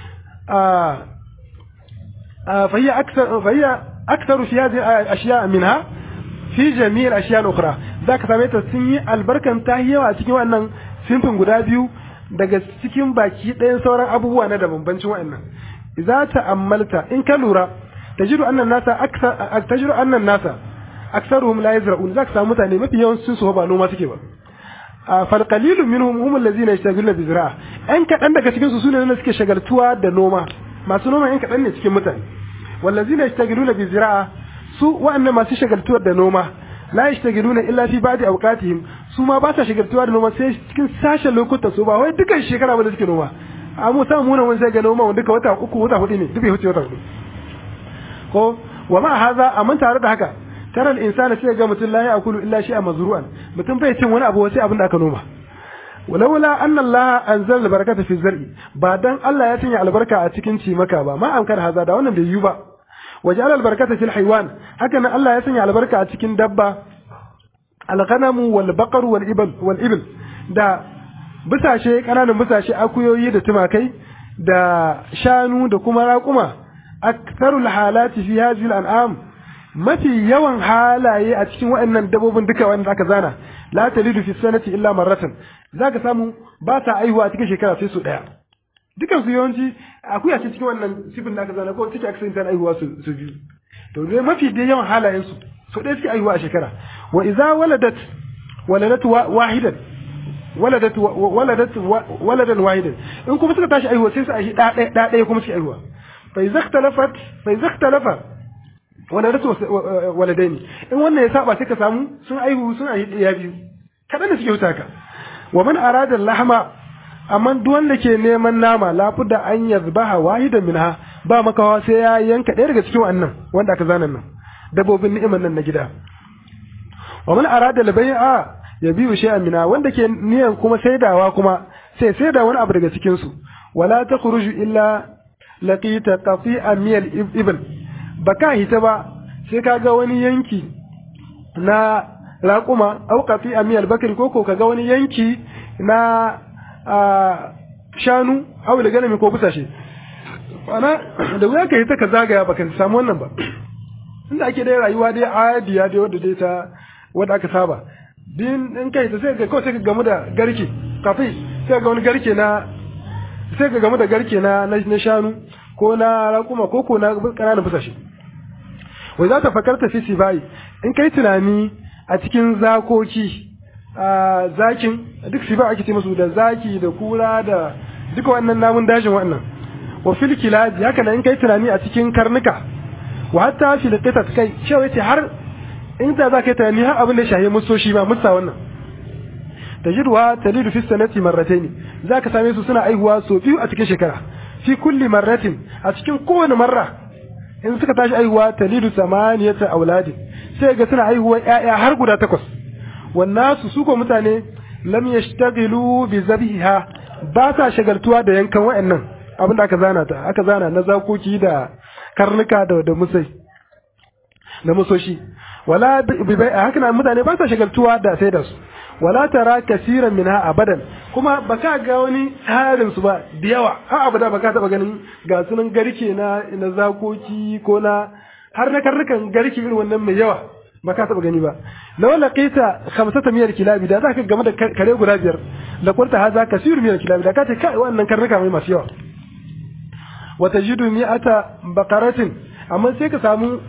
fahiya aksar fahiya aktsaru fi hadhihi ashiya minha fi jami'il ashiya ukhra zaka same ta sun yi albarkan ta yawa cikin wannan sinfin guda biyu daga cikin baki ɗayan sauran abubuwa na da bambancin wa'annan idza ta'ammalta in ka lura tajidu annan nasa akthar tajidu annan nasa aktharuhum la yazra'un zaka samu mutane mafi yawan su ba noma suke ba fal qalilu minhum hum allazina yashtagiluna bi zira'a an kadan daga cikin su sune ne suke shagaltuwa da noma masu noma in kadan ne cikin mutane wallazina yashtagiluna bi zira'a su wa'annan masu shagaltuwa da noma la yashtagiluna illa fi ba'di awqatihim su ma ba sa shagaltuwa da noma sai cikin sashen lokutan su ba wai dukan shekara ba da suke noma a mu samu muna wani sai ga noma wanda duka wata uku wata hudu ne duk bai huce wata hudu ko wa ma haza amma tare da haka tara al-insana sai ga mutum la ya'kulu illa shay'an mazru'an mutum bai cin wani abu sai abin da aka noma walaula anna Allah anzala al-barakata fi zar'i ba dan Allah ya sanya albarka a cikin cimaka ba ma amkar haza da wannan bai yi ba waja'ala al-barakata fil haywan haka nan Allah ya sanya albarka a cikin dabba al-ghanamu wal baqar wal ibl wal ibl da bisashe kananan bisashe akuyoyi da tumakai da shanu da kuma raƙuma aktharul halati fi hadhihi al-an'am mafi yawan halaye a cikin waɗannan dabbobin duka wanda aka zana la talidu fi sanati illa marratan zaka samu ba ta aihuwa a cikin shekara sai su daya dukan su yawanci akuya ce cikin wannan sifin da aka zana ko take aka ta aihuwa su su biyu to dai mafi da yawan halayen su so ɗaya suke aihuwa a shekara wa idza waladat waladat wahidan waladat waladat waladan wahidan in kuma suka tashi aihuwa sai su aihi da ɗaya da ɗaya kuma suke aihuwa fa idza ikhtalafat fa idza ikhtalafa waladat waladaini in wannan ya saba sai ka samu sun aihu sun aihi ya biyu kadan da suke wuta ka wa man arada lahma amma duk wanda ke neman nama lafuda an yazbaha wahidan minha ba makawa sai ya yanka ɗaya daga cikin wannan wanda aka zana nan dabbobin ni'imar nan na gida wa man arada al-bai'a yabiu shay'an minha wanda ke niyan kuma saidawa kuma sai saida wani abu daga cikin su wala takhruju illa laqita qati'an min al-ibn baka hita ba sai kaga wani yanki na raƙuma au qati'an min al-bakri ko ko kaga wani yanki na shanu au da ganami ko busashe ana da wuya ka yi ta ka zagaya baka samu wannan ba inda ake dai rayuwa dai adiya dai wadda dai ta wadda aka saba din in kai ta sai ga kawai sai ka gamu da garke kafin sai ga wani garke na sai ka gamu da garke na na shanu ko na raƙuma ko ko na ƙananan busashe wai za ta fakarta fi sibai in kai tunani a cikin zakoki a zakin duk siba ake ce musu da zaki da kura da duka wannan namun dajin wannan wa fil kilabi haka nan in kai tunani a cikin karnuka wa hatta fil qitat kai cewa yace har in da za ka yi tunani har abin da shahi musoshi ma musa wannan tajidwa talidu fi sanati marratayn zaka same su suna aihuwa so biyu a cikin shekara fi kulli marratin a cikin kowane marra in suka tashi aihuwa talidu samaniyata auladi sai ga suna aihuwa ƴaƴa har guda takwas wannasu su ko mutane lam yashtaghilu bi zabiha ba sa shagaltuwa da yankan wayannan abinda aka zana ta aka zana na zakoki da karnuka da da musai na musoshi wala bi bai haka nan mutane ba sa shagaltuwa da sai da su wala tara kasiran minha abadan kuma baka ga wani harin su ba da yawa har abada baka taba ganin ga sunan garke na na zakoki ko na har na karnukan garke irin wannan mai yawa ba ka taba gani ba law laqita khamsata miyar kilabi da zaka game da kare guda biyar la qulta hadha kasir miyar kilabi da kace kai wannan karnuka mai masu yawa wa tajidu mi'ata baqaratin amma sai ka samu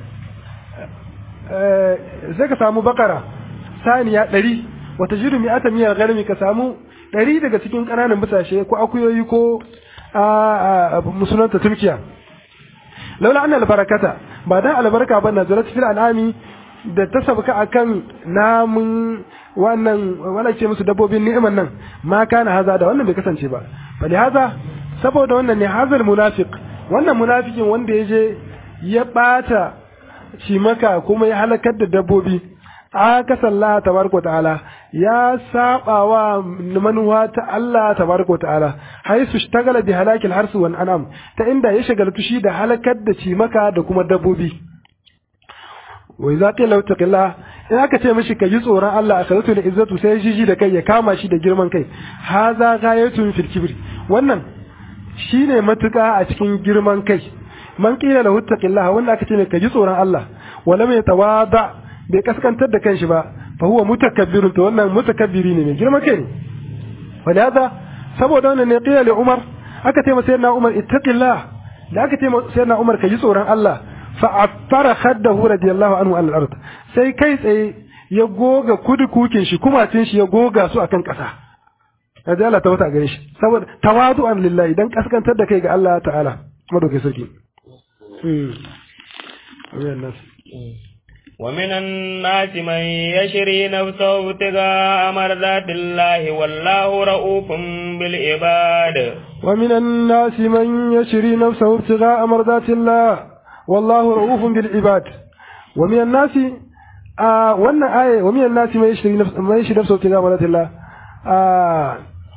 sai ka samu bakara saniya 100 wa tajidu mi'ata miyar garmi ka samu 100 daga cikin kananan busashe ko akuyoyi ko a musulunta turkiya laula anna albarakata ba dan albarka ba nazarat fil anami da ta sabka akan namun wannan wala ce musu dabbobin ni'iman nan ma kana haza da wannan bai kasance ba bali haza saboda wannan ne hazal munafiq wannan munafikin wanda ya je ya bata maka kuma ya halakar da dabbobi aka sallah tabaraka ta'ala ya saba wa manuwa ta Allah tabaraka ta'ala haisu shtagala bi halakil harsu wan anam ta inda ya shagaltu shi da halakar da cimaka da kuma dabbobi wai za ta lauta killa in aka ce mishi ka ji tsoron Allah a salatu da izzatu sai jiji da kai ya kama shi da girman kai haza gayatun fil kibri wannan shine matuka a cikin girman kai man qila lahu taqillah wanda aka ce ne ka ji tsoron Allah wala mai tawada bai kaskantar da kanshi ba fa huwa mutakabbirun to wannan mutakabbiri ne mai girman kai ne walaza saboda wannan ne qila li Umar aka ce masa sayyidina Umar ittaqillah da aka ce sayyidina Umar ka ji tsoron Allah fa'attara khaddahu radiyallahu anhu al ard sai kai tsaye ya goga kudukukin shi kumacin shi ya goga su akan ƙasa radi Allah ta wata gare shi saboda tawadu'an lillahi dan kaskantar da kai ga Allah ta'ala madaukai sarki ومن الناس من يشري نفسه ابتغاء مرضات الله والله رؤوف بالعباد ومن الناس من يشري نفسه ابتغاء مرضات الله والله رؤوف بالعباد ومن الناس آه وانا آية ومن الناس ما يشري نفس ما يشري نفسه ابتغاء مرضات الله آه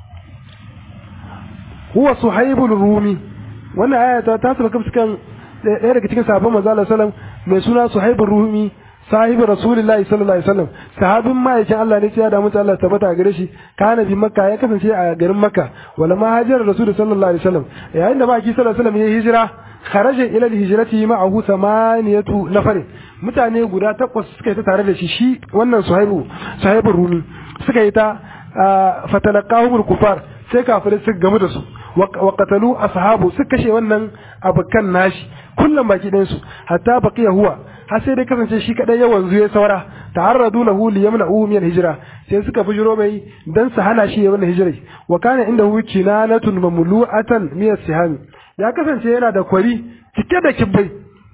هو صهيب الرومي وانا آية تاسم كم سكان ɗaya daga cikin sahabban manzo Allah sallam mai suna Suhaibur Rumi sahibi Rasulullahi sallallahu alaihi wasallam sahabin ma'aikin Allah ne ya da mutu Allah tabbata a gare shi kana bi Makka ya kasance a garin Makka wala ma hajjar Rasul sallallahu alaihi wasallam yayin da ma'aikin sallallahu alaihi wasallam ya hijira kharaja ila al-hijrati ma'ahu samaniyatu nafarin mutane guda takwas suka yi ta tare da shi shi wannan Suhaibu Suhaibur Rumi suka yi ta fatalaqahum al-kufar sai kafirai suka gamu da su wa qatalu ashabu suka kashe wannan abukan nashi kullum baki ɗayan su hatta baqiya huwa har sai dai kasance shi kadai ya wanzu ya saura ta'arradu lahu li yamna'uhu min hijra sai suka bujiro mai dan su hana shi ya wannan hijirai wa kana indahu kinanatun mamlu'atan min as-sihami ya kasance yana da kwari cike da kibbai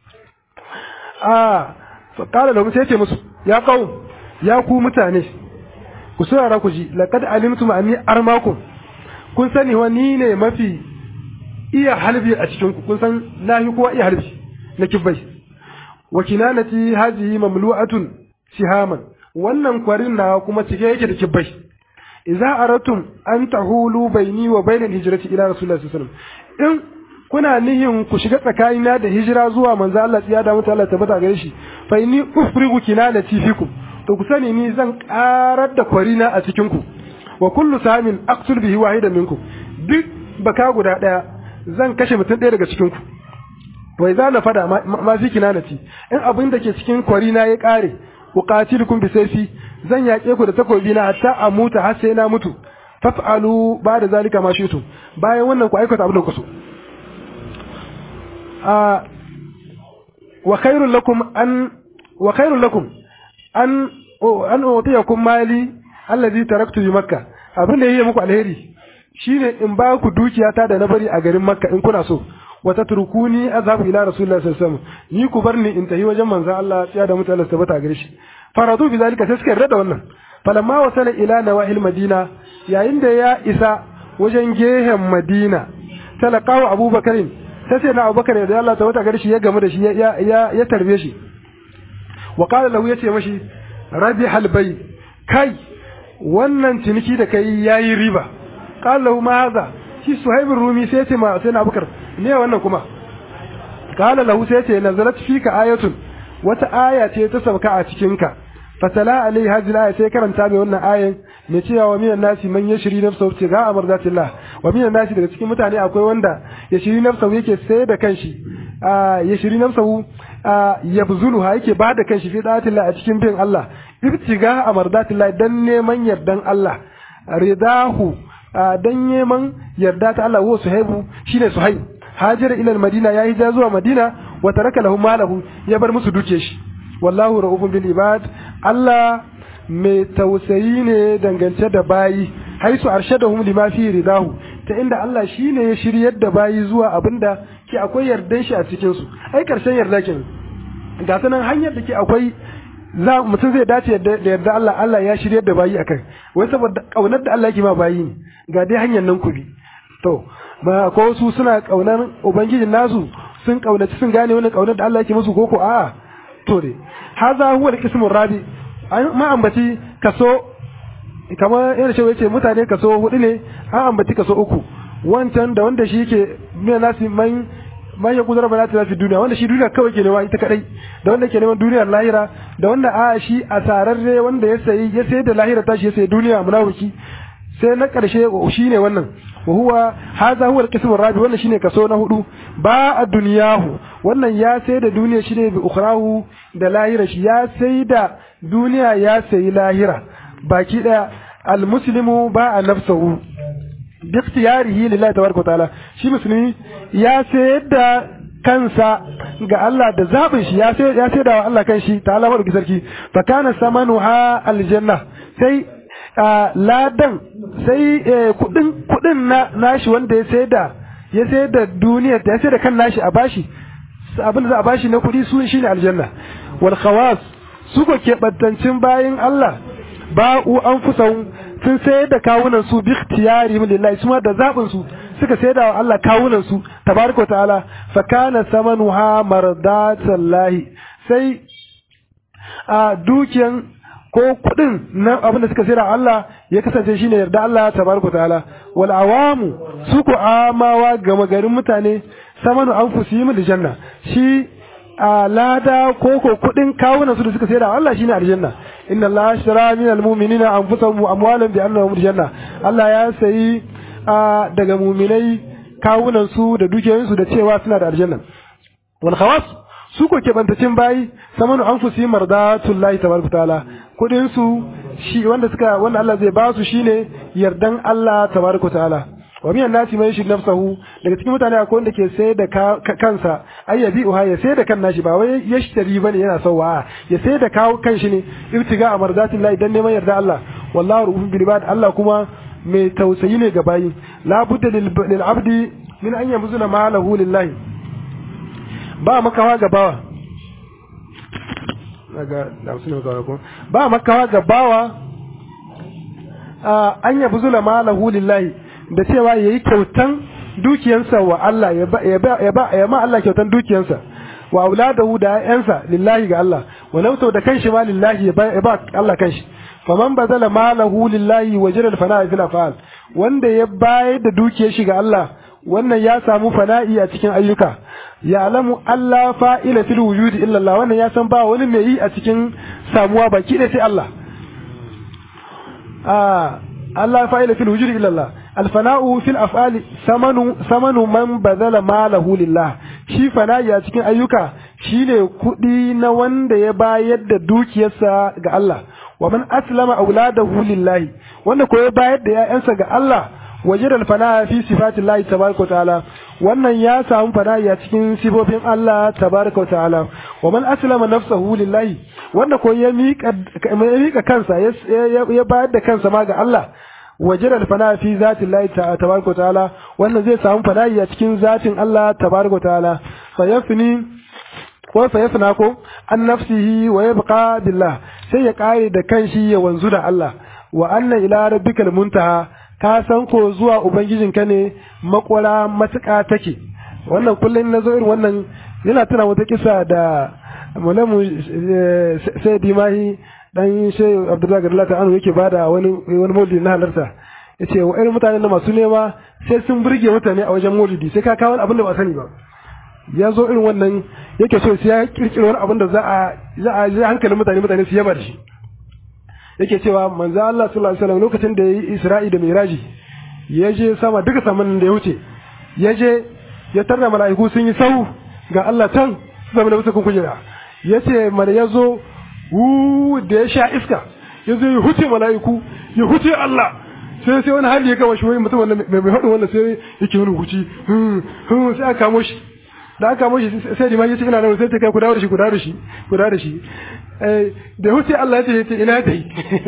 a fa qala lahum sai ce musu ya qaum ya ku mutane ku saurara ku ji laqad alimtum anni armakum kun sani wa ni ne mafi iya halbi a cikin ku kun san nahi kowa iya halbi na kibbai wa kinanati hadhihi mamlu'atun sihaman wannan kwarin na kuma cike yake da kibbai idza aratum an tahulu baini wa bainal hijrati ila rasulullahi sallallahu alaihi wasallam in kuna nihin ku shiga tsakanina da hijira zuwa manzo Allah tsiya da mutu Allah tabbata gare shi fa inni ufrigu kinanati fikum to ku sani ni zan karar da kwarina a cikin ku wa kullu samin aqtul bihi wahidan minkum duk baka guda daya zan kashe mutum ɗaya daga cikin ku wai za na fada ma fi kinanati in abin da ke cikin kwarina ya kare uqatilukum bi sayfi zan yaƙe ku da takobi na hatta a muta har sai na mutu faf'alu ba da zalika ma shitu bayan wannan ku aikata abin da ku so a wa khairul lakum an wa khairul lakum an an utiyakum mali allazi taraktu bi makkah abin da yake muku alheri shine in ba ku dukiyata da na bari a garin makka in kuna so wa tatrukuni azhabu ila rasulillahi sallallahu alaihi wasallam ni ku barni in tafi wajen manzon Allah ya da mutane su tabbata gare shi faradu bi zalika sai suka yarda da wannan falamma wasala ila nawahil madina yayin da ya isa wajen gehen madina talaqahu abubakarin sai sai na abubakar da Allah tabbata gare shi ya gamu da shi ya ya ya tarbe shi wa qala lahu yace mashi rabi halbai kai wannan ciniki da kai yayi riba qala lahu ma hadha shi suhaib rumi sai ce ma sai na abubakar ne wannan kuma qala lahu sai ce nazalat fika ayatun wata aya ce ta sauka a cikin ka fatala alai hadhihi aya sai karanta mai wannan ayan mai cewa wa minan nasi man yashri nafsahu tiga amardatillah wa minan nasi daga cikin mutane akwai wanda yashri nafsahu yake sai da kanshi a yashri nafsahu yabzuluha yake ba da kanshi fi da'atillah a cikin bin Allah ibtiga amardatillah dan neman yardan Allah ridahu dan neman yarda ta Allah wa suhaibu shine suhaib hajira ila madina ya hija zuwa madina wa taraka lahum malahu ya bar musu duke shi wallahu ra'ufun bil ibad Allah mai tausayi ne dangance da bayi haisu arshadahum lima fi ridahu ta inda Allah shine ya shiryar da bayi zuwa abinda ke akwai yardan shi a cikin su ai karshen yarda kin ga sanan hanyar da ke akwai za mutum zai dace da yarda Allah Allah ya shiryar da bayi akai wai saboda kaunar da Allah yake ma bayi ne ga dai hanyar nan ku bi to ba ko su suna kaunar ubangijin nasu sun kaunaci sun gane wani kaunar da Allah yake musu koko a'a to dai haza huwa al-qismu rabi ma ambaci kaso kamar yana cewa yace mutane kaso hudu ne an ambaci kaso uku wancan da wanda shi yake mai nasi man man ya kudura bala ta fi duniya wanda shi duniya kawai ke nema ita kadai da wanda ke neman duniyar lahira da wanda a shi a sararre wanda ya sayi ya sayar da lahira tashi ya sayi duniya munafiki sai na karshe shi ne wannan wa huwa hadha huwa al-qism ar-rabi wannan shine kaso na hudu ba a duniyahu wannan ya sai da duniya shine bi ukhrahu da lahira shi ya sai da duniya ya sayi lahira baki daya al-muslimu ba a nafsahu bi ikhtiyarihi lillahi tabaraka ta'ala shi musulmi ya sayar da kansa ga Allah da zabin shi ya sai ya sai da Allah kanshi ta'ala madauki sarki fa kana samanuha aljanna sai ladan sai kudin kudin na nashi wanda ya sai da ya sai da duniya ya sai da kan nashi a bashi abin da za a bashi na kudi su shine aljanna wal khawas su ko keɓantancin bayin Allah ba'u anfusahum sun sayar da kawunan su bi ikhtiyari min lillahi su da zabin su suka sayar da Allah kawunan su tabaraka ta'ala fa kana samanuha mardatallahi sai a dukiyan ko kudin na abin da suka sayar da Allah ya kasance shine yarda Allah tabaraka ta'ala wal awamu su ko amawa gama garin mutane samanu anfusihim da janna shi a lada ko ko kudin kawunan su da suka sayar da Allah shine aljanna inna Allah ashtara min almu'minina anfusahum wa amwalahum bi annahum aljanna Allah ya sayi daga mu'minai kawunan su da dukiyoyin su da cewa suna da aljanna wal khawas su ko ke bantacin bayi samanu anfusihim mardatullahi tabaraka taala kudin su shi wanda suka wanda Allah zai ba su shine yardan Allah tabaraka ta'ala wa minan nasi man yushrik nafsahu daga cikin mutane akwai wanda ke sai da kansa ay yabi uha ya sai da kan nashi ba wai yashtari bane yana sauwa ya sai da kawo kanshi ne ibtiga amardatin Allah idan neman yarda Allah wallahu ruhul bil ibad Allah kuma mai tausayi ne ga bayi la budda lil abdi min an yamzuna malahu lillahi ba makawa ga bawa daga da su ne ko ba makawa ga bawa an yabzula malahu lillahi da cewa yayi kyautan dukiyansa wa Allah ya ba ya ba ya ma Allah kyautan dukiyansa wa auladahu da ƴaƴansa lillahi ga Allah wa nafsu da kanshi ma lillahi ya ba Allah kanshi faman bazala malahu lillahi wa jiral fana'i fil afal wanda ya bayar da dukiyar shi ga Allah wannan ya samu fana'i a cikin ayyuka ya alamu Allah fa'ila fil wujudi illa Allah wannan ya san ba wani mai yi a cikin samuwa baki da sai Allah ah Allah fa'ila fil wujudi illa Allah alfana'u fil af'ali samanu samanu man bazala malahu lillah shi fana'i a cikin ayyuka shine kudi na wanda ya bayar da dukiyarsa ga Allah wa man aslama auladahu lillahi wanda ko ya bayar da ƴaƴansa ga Allah wajid alfana fi sifati Allah tabaraka ta'ala wannan ya samu fana'i a cikin sifofin Allah tabaraka ta'ala wa man aslama nafsahu lillahi wanda ko ya mika ya mika kansa ya bayar da kansa ma ga Allah wajid alfana fi zati Allah tabaraka ta'ala wannan zai samu fana'i a cikin zatin Allah tabaraka ta'ala sayafni ko sayafna ko an nafsihi wa yabqa billah sai ya kare da kanshi ya wanzu da Allah wa anna ila rabbikal muntaha ka san ko zuwa ubangijinka ne makwara matuƙa take wannan kullum na zo irin wannan yana tuna wata kisa da mulamu sai dimahi dan shehu abdullahi gadalata anu yake bada wani wani maulidi na halarta yace wa irin mutanen da masu nema sai sun burge mutane a wajen maulidi sai ka kawo abin da ba sani ba ya zo irin wannan yake so sai ya kirkiro wani abin da za a za a ji hankalin mutane mutane su yaba da shi yake cewa manzo Allah sallallahu alaihi wasallam lokacin da yayi Isra'i da Miraji ya je sama duka saman da ya wuce ya je ya tarda mala'iku sun yi sau ga Allah can zama da wuce kun kujera yace mana yazo wu da ya sha iska yazo ya huce mala'iku ya huce Allah sai sai wani hali ya kawo shi wai mutum wannan mai mai hadin wannan sai yake wani huci sai aka kamo shi da aka kamo shi sai limani ya ce ina nan sai ta kai ku dawo da shi ku dawo da shi ku dawo da shi da huce Allah ya ce ina ta yi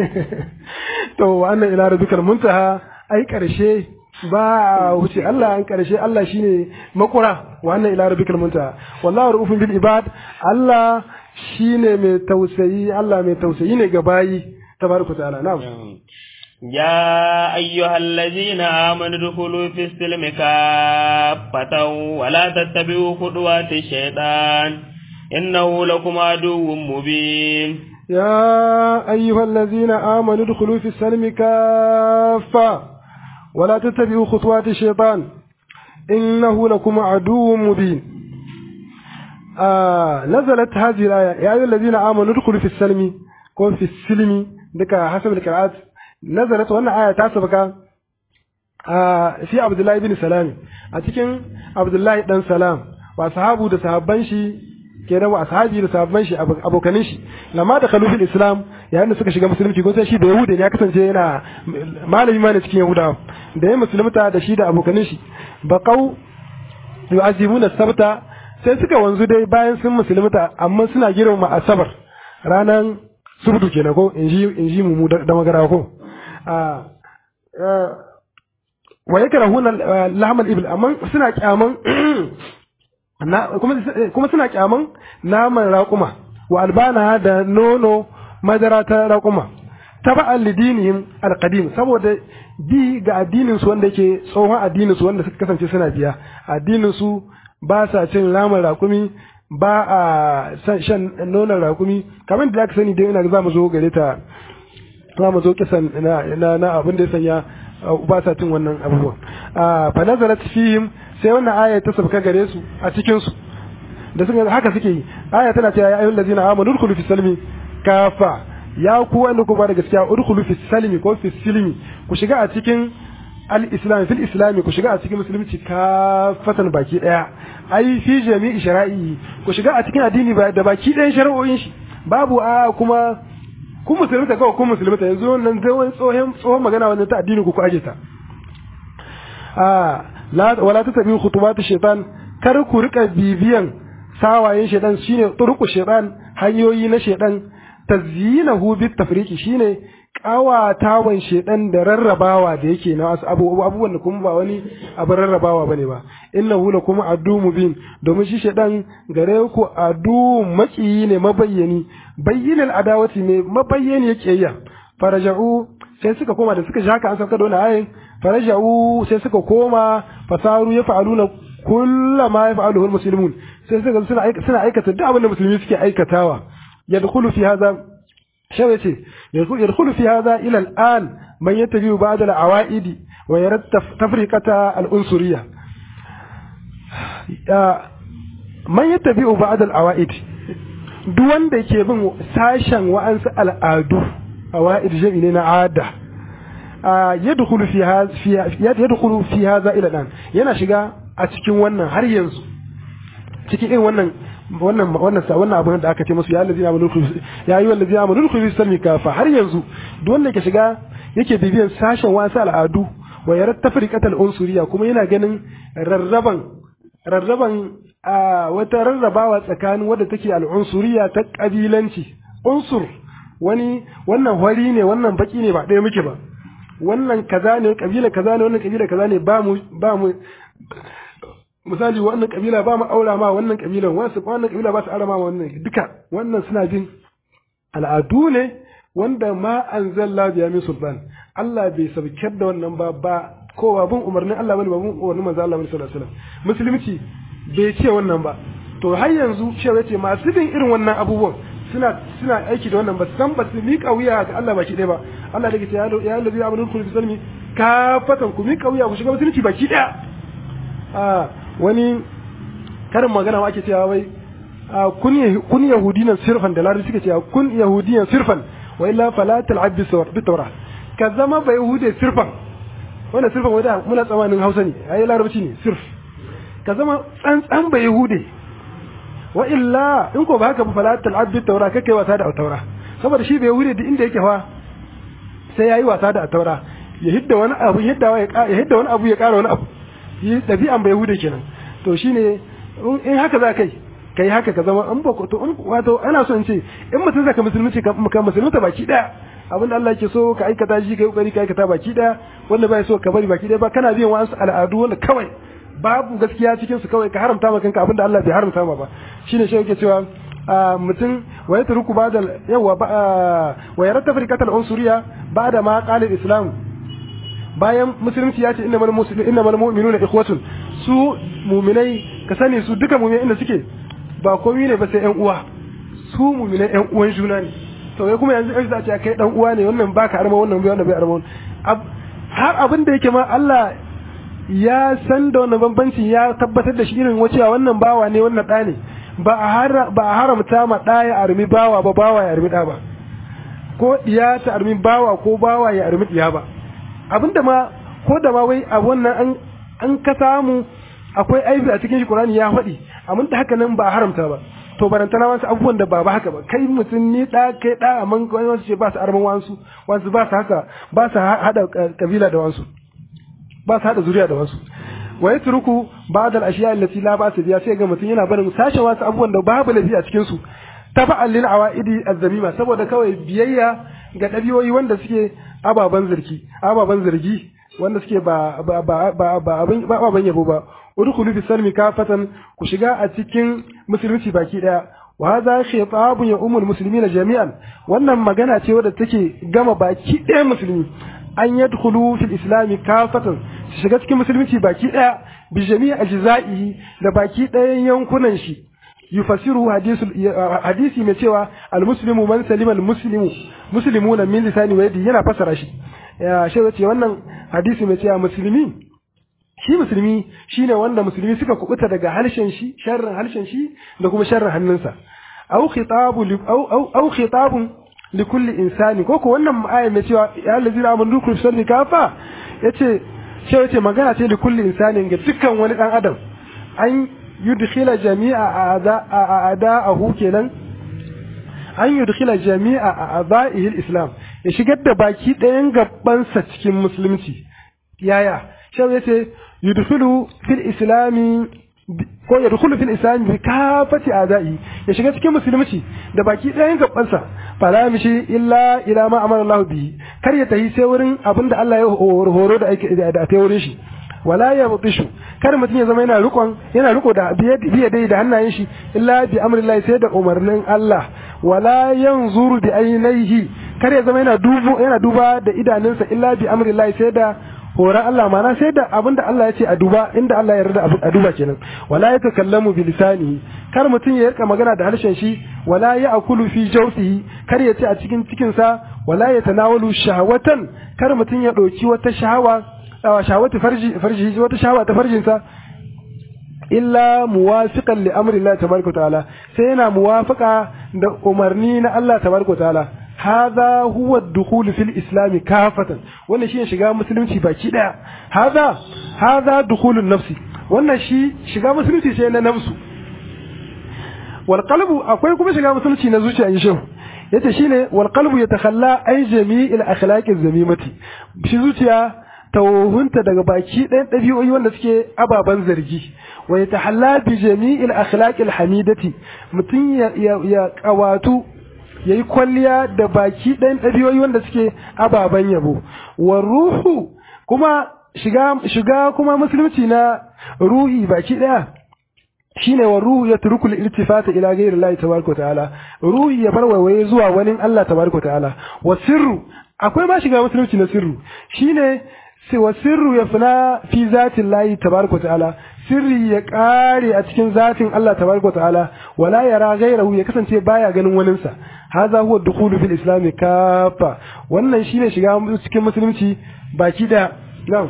to wannan ila rabbikal muntaha ai karshe ba huce Allah an karshe Allah shine makura wannan ila rabbikal muntaha wallahu raufun bil ibad Allah shine mai tausayi Allah mai tausayi ne ga bayi tabaraka ta'ala na'am يا أيها الذين آمنوا ادخلوا في السلم كافة ولا تتبعوا خطوات الشيطان إنه لكم عدو مبين يا أيها الذين آمنوا ادخلوا في السلم كافة ولا تتبعوا خطوات الشيطان إنه لكم عدو مبين آه نزلت هذه الآية يا أيها الذين آمنوا ادخلوا في السلم كون في السلم دك حسب القراءات نزلت وأن آية تاسبك آه في عبد الله بن سلام أتكن عبد الله بن سلام وأصحابه ده صحابان شي kenan wa ashabi da sahabban shi abokanin shi lamma da khalufin islam yayin da suka shiga musulunci ko sai shi da yahuda ne ya kasance yana malami ma ne cikin yahuda da ya musulunta da shi da abokanin shi baqau yu'azimuna sabta sai suka wanzu dai bayan sun musulunta amma suna girmama asabar ranan subdu kenan ko inji inji mu da magara ko wa yakrahuna lahmal ibl amma suna kyaman kuma suna kyaman naman raƙuma wa albana da nono madara ta raƙuma taba'an lidinihim alqadim saboda bi ga addinin su wanda yake tsohon addinin su wanda suka kasance suna biya addinin su ba sa cin naman raƙumi ba a shan nonon raƙumi kamar da aka sani dai ina za mu zo gare ta za mu zo kisan na na abin da ya sanya ba sa cin wannan abubuwan fa nazarat fihim sai wannan aya ta sabka gare su a cikin su da suka haka suke yi aya tana cewa ya ayyuhal ladzina amanu udkhulu fi salmi kafa ya ku wanda ku ba da gaskiya udkhulu fi salmi ko fi silmi ku shiga a cikin al-islam fil islam ku shiga a cikin musulunci kafatan baki daya ai fi jami'i shara'i ku shiga a cikin addini da baki ɗayan shari'o'in shi babu a kuma kun musulunta kawai kun musulunta yanzu wannan zai wani tsohon tsohon magana wannan ta addini ku ku aje ta a la wala tattabi khutubatu shaitan kar ku rika bibiyan sawayen shaitan shine turku shaitan hanyoyi na shaitan tazyinahu bit tafriqi shine kawatawan shedan da rarrabawa da yake na wasu abubuwan da kuma ba wani abin rarrabawa bane ba innahu la kuma adu mubin domin shi shedan gare ku adu makiyi ne mabayyani bayyinal adawati ne mabayyani yake yi faraja'u sai suka koma da suka shaka an sauka da wannan ayin faraja'u sai suka koma fasaru ya fa'aluna kullama yaf'aluhu almuslimun sai suka suna suna aikata duk abin da musulmi suke aikatawa yadkhulu fi hadha شويتي يدخل في هذا إلى الآن من يتبع بعض العوائد ويرى تفرقة الأنصرية من يتبع بعض العوائد duwan da ke bin sashen wa'ansu al'adu a wa'id jami'i na ada yadkhulu fi hadha ila dan yana shiga a cikin wannan har yanzu cikin irin wannan wannan wannan sa wannan abin da aka ce musu ya allazi amanu ya ayyuhal allazi amanu khudhu sami kafa har yanzu duk wanda yake shiga yake bibiyan sashen wasu al'adu wa yara tafriqatal unsuriya kuma yana ganin rarraban rarraban a wata rarrabawa tsakanin wadda take al'unsuriya ta kabilanci unsur wani wannan hori ne wannan baki ne ba ɗaya muke ba wannan kaza ne kabila kaza ne wannan kabila kaza ne ba mu ba mu misali wannan kabila ba mu aura ma wannan kabilan wasu wannan kabila ba su aura ma wannan duka wannan suna bin al'adu ne wanda ma anzalla biya min sultan Allah bai sabkar da wannan ba ba kowa bin umarnin Allah bane ba bin umarnin manzo Allah sallallahu alaihi wasallam musulunci bai ce wannan ba to har yanzu cewa ce masu bin irin wannan abubuwan suna suna aiki da wannan ba san ba su miƙa wuya ga Allah baki ɗaya ba Allah da ke ce ya ya allazi amanu kullu bi salmi ka fatan ku miƙa wuya ku shiga musulunci baki ɗaya a wani karin magana ake cewa wai kun yahudinan sirfan da larabci suke cewa kun yahudiyan sirfan wa illa fala tal'ab bi tawra ka zama ba yahude sirfan wannan sirfan wanda muna tsamanin Hausa ne ai larabci ne sirf ka zama tsantsan ba yahude wa illa in ko ba haka ba fala tal'ab bi tawra kake wasa da taura saboda shi ba yahude duk inda yake fa sai yayi wasa da taura ya hidda wani abu ya hidda wani abu ya kara wani abu yi ɗabi'an bai hude kenan to shine in haka za kai kai haka ka zama in ba to in wato ana so in ce in mutum zaka musulunci ka musulunta baki daya abinda Allah yake so ka aikata shi kai kokari ka aikata baki daya wanda bai so ka bari baki daya ba kana biyan wasu al'adu wanda kawai babu gaskiya cikin su kawai ka haramta maka kanka abinda Allah bai haramta ma ba shine shi yake cewa mutum wa ya turuku ba'da yawa wa ya rattafa rikatal unsuriya ba'da ma qala islam bayan musulunci ya ce innamal muslimin innamal mu'minuna ikhwatun su mu'minai ka sani su duka mu'minai inda suke ba komai ne ba sai ƴan uwa su mu'minai ƴan uwan juna ne to kai kuma yanzu za a ce kai dan uwa ne wannan baka arma wannan bai wannan bai arma har abin da yake ma Allah ya san da wannan bambancin ya tabbatar da shi irin wacewa wannan bawa ne wannan ɗa ne ba a ba a haramta ma ɗa ya armi bawa ba bawa ya armi ɗa ba ko ɗiya ta armi bawa ko bawa ya armi ɗiya ba abinda ma ko da ma wai a wannan an an ka samu akwai aibi a cikin shi Qur'ani ya faɗi amma da haka nan ba a haramta ba to barantana wasu abubuwan da ba ba haka ba kai mutum ni da kai da amma wani wasu ce ba su arman wansu wasu ba su haka ba su hada kabila da wansu ba su hada zuriya da wasu wa yatruku ba'd al-ashiya allati la ba'sa biha sai ga mutum yana barin sashen wasu abubuwan da babu lafiya a cikin su taba'an lil awaidi az-zamima saboda kawai biyayya ga ɗabi'o'i wanda suke ababen zargi ababen zargi wanda suke ba ba ba ba ba abin ba ababen yabo ba udkhulu fi salmi kafatan ku shiga a cikin musulunci baki daya wa hadha khitabun ya ummul muslimina jami'an wannan magana ce wadda take gama baki daya musulmi an yadkhulu fil islami kafatan su shiga cikin musulunci baki daya bi jami'i ajza'ihi da baki dayan yankunan shi yufasiru hadisi mai cewa almuslimu man salima almuslimu muslimuna min lisani wa yadi yana fasara shi ya shi ce wannan hadisi mai cewa musulmi shi musulmi shine wanda musulmi suka kubuta daga harshen shi sharrin harshen shi da kuma sharrin hannunsa aw khitabu aw aw khitabun li kulli insani ko ko wannan aya mai cewa ya allazina amanu kullu salli kafa yace shi yace magana ce li kulli insani ga dukkan wani dan adam an yudkhila jami'a a'da'ahu kenan an yudkhila jami'a a'dha'ihi al-islam ya shigar da baki ɗayan gabansa cikin musulunci yaya shau yace yudkhilu fil islami ko ya dukulu fil islam bi kafati adai ya shiga cikin musulunci da baki ɗayan gabansa fala mishi illa ila ma amara Allah bi kar ya tahi sai wurin abinda Allah ya horo da ake da ta wurin shi wala ya mutishu kar mutum ya zama yana rikon yana riko da biye dai da hannayen shi illa bi amrillahi sai da umarnin Allah wala yanzuru bi ainihi kar ya zama yana dubo yana duba da idanunsa illa bi amrillahi sai da horon Allah mana sai da abin da Allah ya ce a duba inda Allah ya yarda a duba kenan wala ya takallamu bi lisanihi kar mutum ya rika magana da harshen shi wala ya akulu fi jawfihi kar ya ce a cikin cikin sa wala ya tanawalu shahawatan kar mutum ya dauki wata shahawa shahawatu farji farji wata shahawa ta farjin sa illa muwafiqan li amri Allah tabaraka ta'ala sai yana muwafaqa da umarni na Allah tabaraka ta'ala هذا هو الدخول في الإسلام كافة wannan shi shiga musulunci baki daya هذا هذا دخول النفس wannan shi shiga musulunci sai na nafsu wal qalbu akwai kuma shiga musulunci na zuciya in shi yace shine wal qalbu yatakhalla ay jami'il akhlaqi zamimati shi zuciya tawhunta daga baki ɗayan ɗabi'o'i wanda suke ababen zargi wa yatahalla bi jami'il akhlaqi hamidati mutum ya ya kawatu ya yi kwalliya da baki ɗayan ɗabi'o'i wanda suke ababen yabo wa ruhu kuma shiga shiga kuma musulunci na ruhi baki ɗaya shine wa ruhu ya turku iltifata ila ghayri Allah tabaraka ta'ala ruhi ya bar waiwaye zuwa wani Allah tabaraka ta'ala wa sirru akwai ma shiga musulunci na sirru shine wa sirru ya fina fi zatin layi tabaraka ta'ala sirri ya kare a cikin zatin Allah tabaraka ta'ala wala yara gairahu ya kasance baya ganin waninsa hadha huwa dukhulu fil islam kafa wannan shine shiga cikin musulunci baki da na'am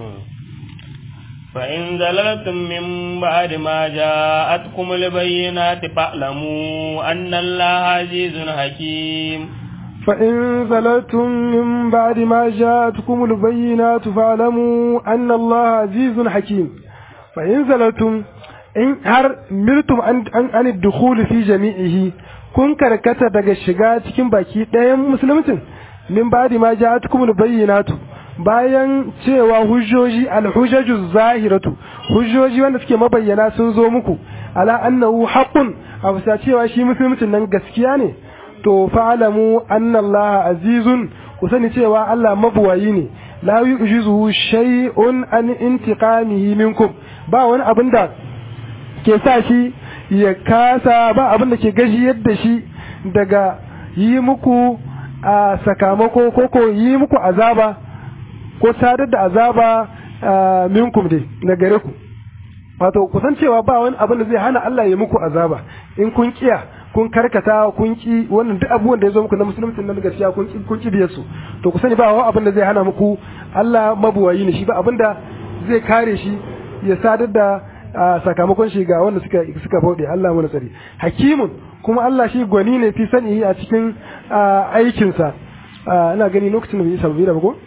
فإن زللتم من بعد ما جاءتكم البينات فاعلموا أن الله عزيز حكيم فإن زللتم من بعد ما جاءتكم البينات فاعلموا أن الله عزيز حكيم فإن زللتم إن هر ملتم عن, عن, عن الدخول في جميعه kun karkata daga shiga cikin baki ɗayan musulmancin min ba'di ma ja'atukum al-bayyinatu bayan cewa hujjoji al-hujjaju zahiratu hujjoji wanda suke mabayyana sun zo muku ala annahu haqqun a bisa cewa shi musulmancin nan gaskiya ne to fa'alamu anna Allah azizun ku sani cewa Allah mabuwayi ne la yu'jizuhu shay'un an intiqamihi minkum ba wani abin da ke sa shi ya kasa ba abin da ke gajiyar da shi daga yi muku a sakamako ko ko yi muku azaba ko sadar da azaba minkum dai na gare ku wato kusan cewa ba wani abin da zai hana Allah ya muku azaba in kun kiya kun karkata kun ki wannan duk abubuwan da ya zo muku na musulunci na gaskiya kun ki kun ki biyar su to ku sani ba wani abin da zai hana muku Allah mabuwayi ne shi ba abin da zai kare shi ya sadar da sakamakon shi ga wanda suka suka bauɗe Allah mu tsari hakimun kuma Allah shi gwani ne fi sani a cikin aikinsa ina gani lokacin da bai sabbi da ba ko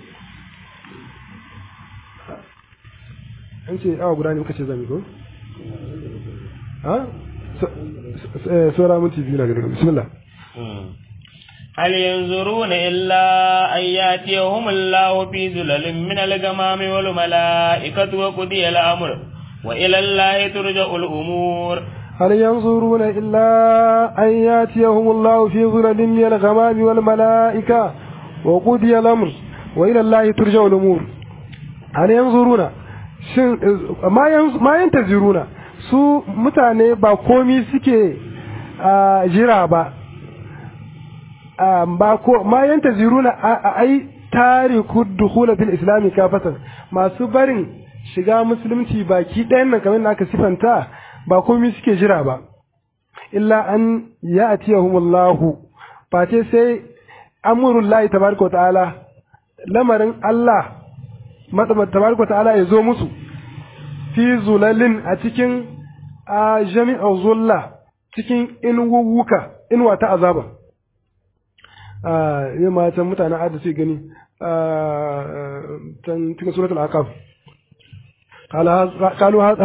an ce awa guda ne muka ce zami ko ha سورة من تي بسم الله هل ينظرون إلا أن يأتيهم الله في ذلل من الغمام والملائكة وقضي الأمر وإلى الله ترجع الأمور هل ينظرون إلا أن يأتيهم الله في ظلل من الغمام والملائكة وقضي الأمر وإلى الله ترجع الأمور هل ينظرون ما ينتظرون su mutane ba komi suke jira ba ba ko ma yanta ziruna a ai tariku dukhula fil islami kafatan masu barin shiga musulunci baki ɗayan nan kamar aka sifanta ba komi suke jira ba illa an ya'tiyahum Allahu face sai amrul lahi tabaraka ta'ala lamarin Allah tabaraka ta'ala ya zo musu fi zulalin a cikin a jami'ar zulla cikin inuwuka inuwa ta azaba yi matan mutanen adda sai gani can cikin suratul aqaf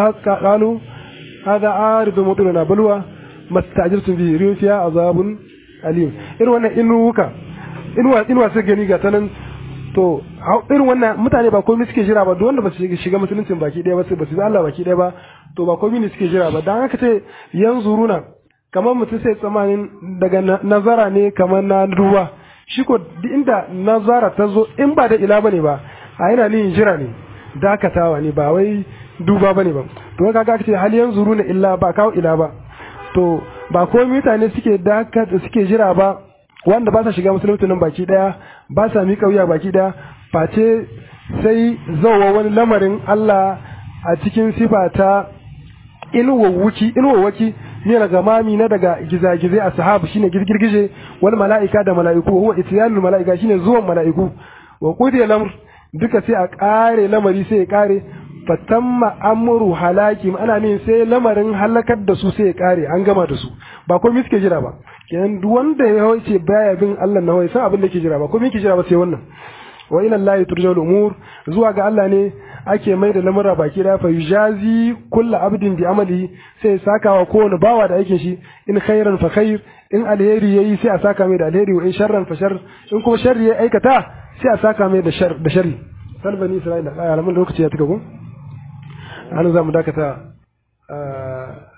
قالوا هذا عارض مطرنا بلوى ما استعجلتم به ريح فيها عذاب alim irin wannan inuwuka inuwa inuwa sai gani ga tanan to irin wannan mutane ba komai suke jira ba duk wanda ba su shiga musuluncin baki ɗaya ba sai ba su Allah baki ɗaya ba to ba komai ne suke jira ba dan haka ce yanzu runa kamar mutum sai tsamanin daga nazara ne kamar na ruwa shi ko duk inda nazara ta zo in ba da ila bane ba a yana ni jira ne dakatawa ne ba wai duba bane ba to kaga ce hal yanzu runa illa ba kawo ila ba to ba komai mutane suke dakata suke jira ba wanda ba sa shiga musulunci nan baki daya ba sa miƙa wuya baki daya face sai zauwa wani lamarin Allah a cikin sifa ta inuwawuki inuwawaki ne daga mami na daga gizagizai a sahabu shine girgirgije wal mala'ika da mala'iku huwa ityanul mala'ika shine zuwan mala'iku wa qudiya lamr duka sai a kare lamari sai ya kare fatamma amru halaki ana ne sai lamarin halakar da su sai ya kare an gama da su ba komai suke jira ba kenan duk wanda ya wuce baya bin Allah na wai san abin da yake jira ba komai yake jira ba sai wannan wa ila Allah turja'ul umur zuwa ga Allah ne ake mai da lamura baki da fa yujazi kullu abdin bi amali sai sakawa kowane bawa da aikin shi in khairan fa khair in alheri yayi sai a saka mai da alheri wa in sharran fa shar in kuma sharri ya aikata sai a saka mai da shar da sharri salbani isra'ila ai alamun lokaci ya tuka ko an za mu dakata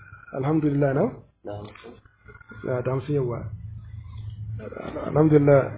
alhamdulillah na da hamsin yawa alhamdulillah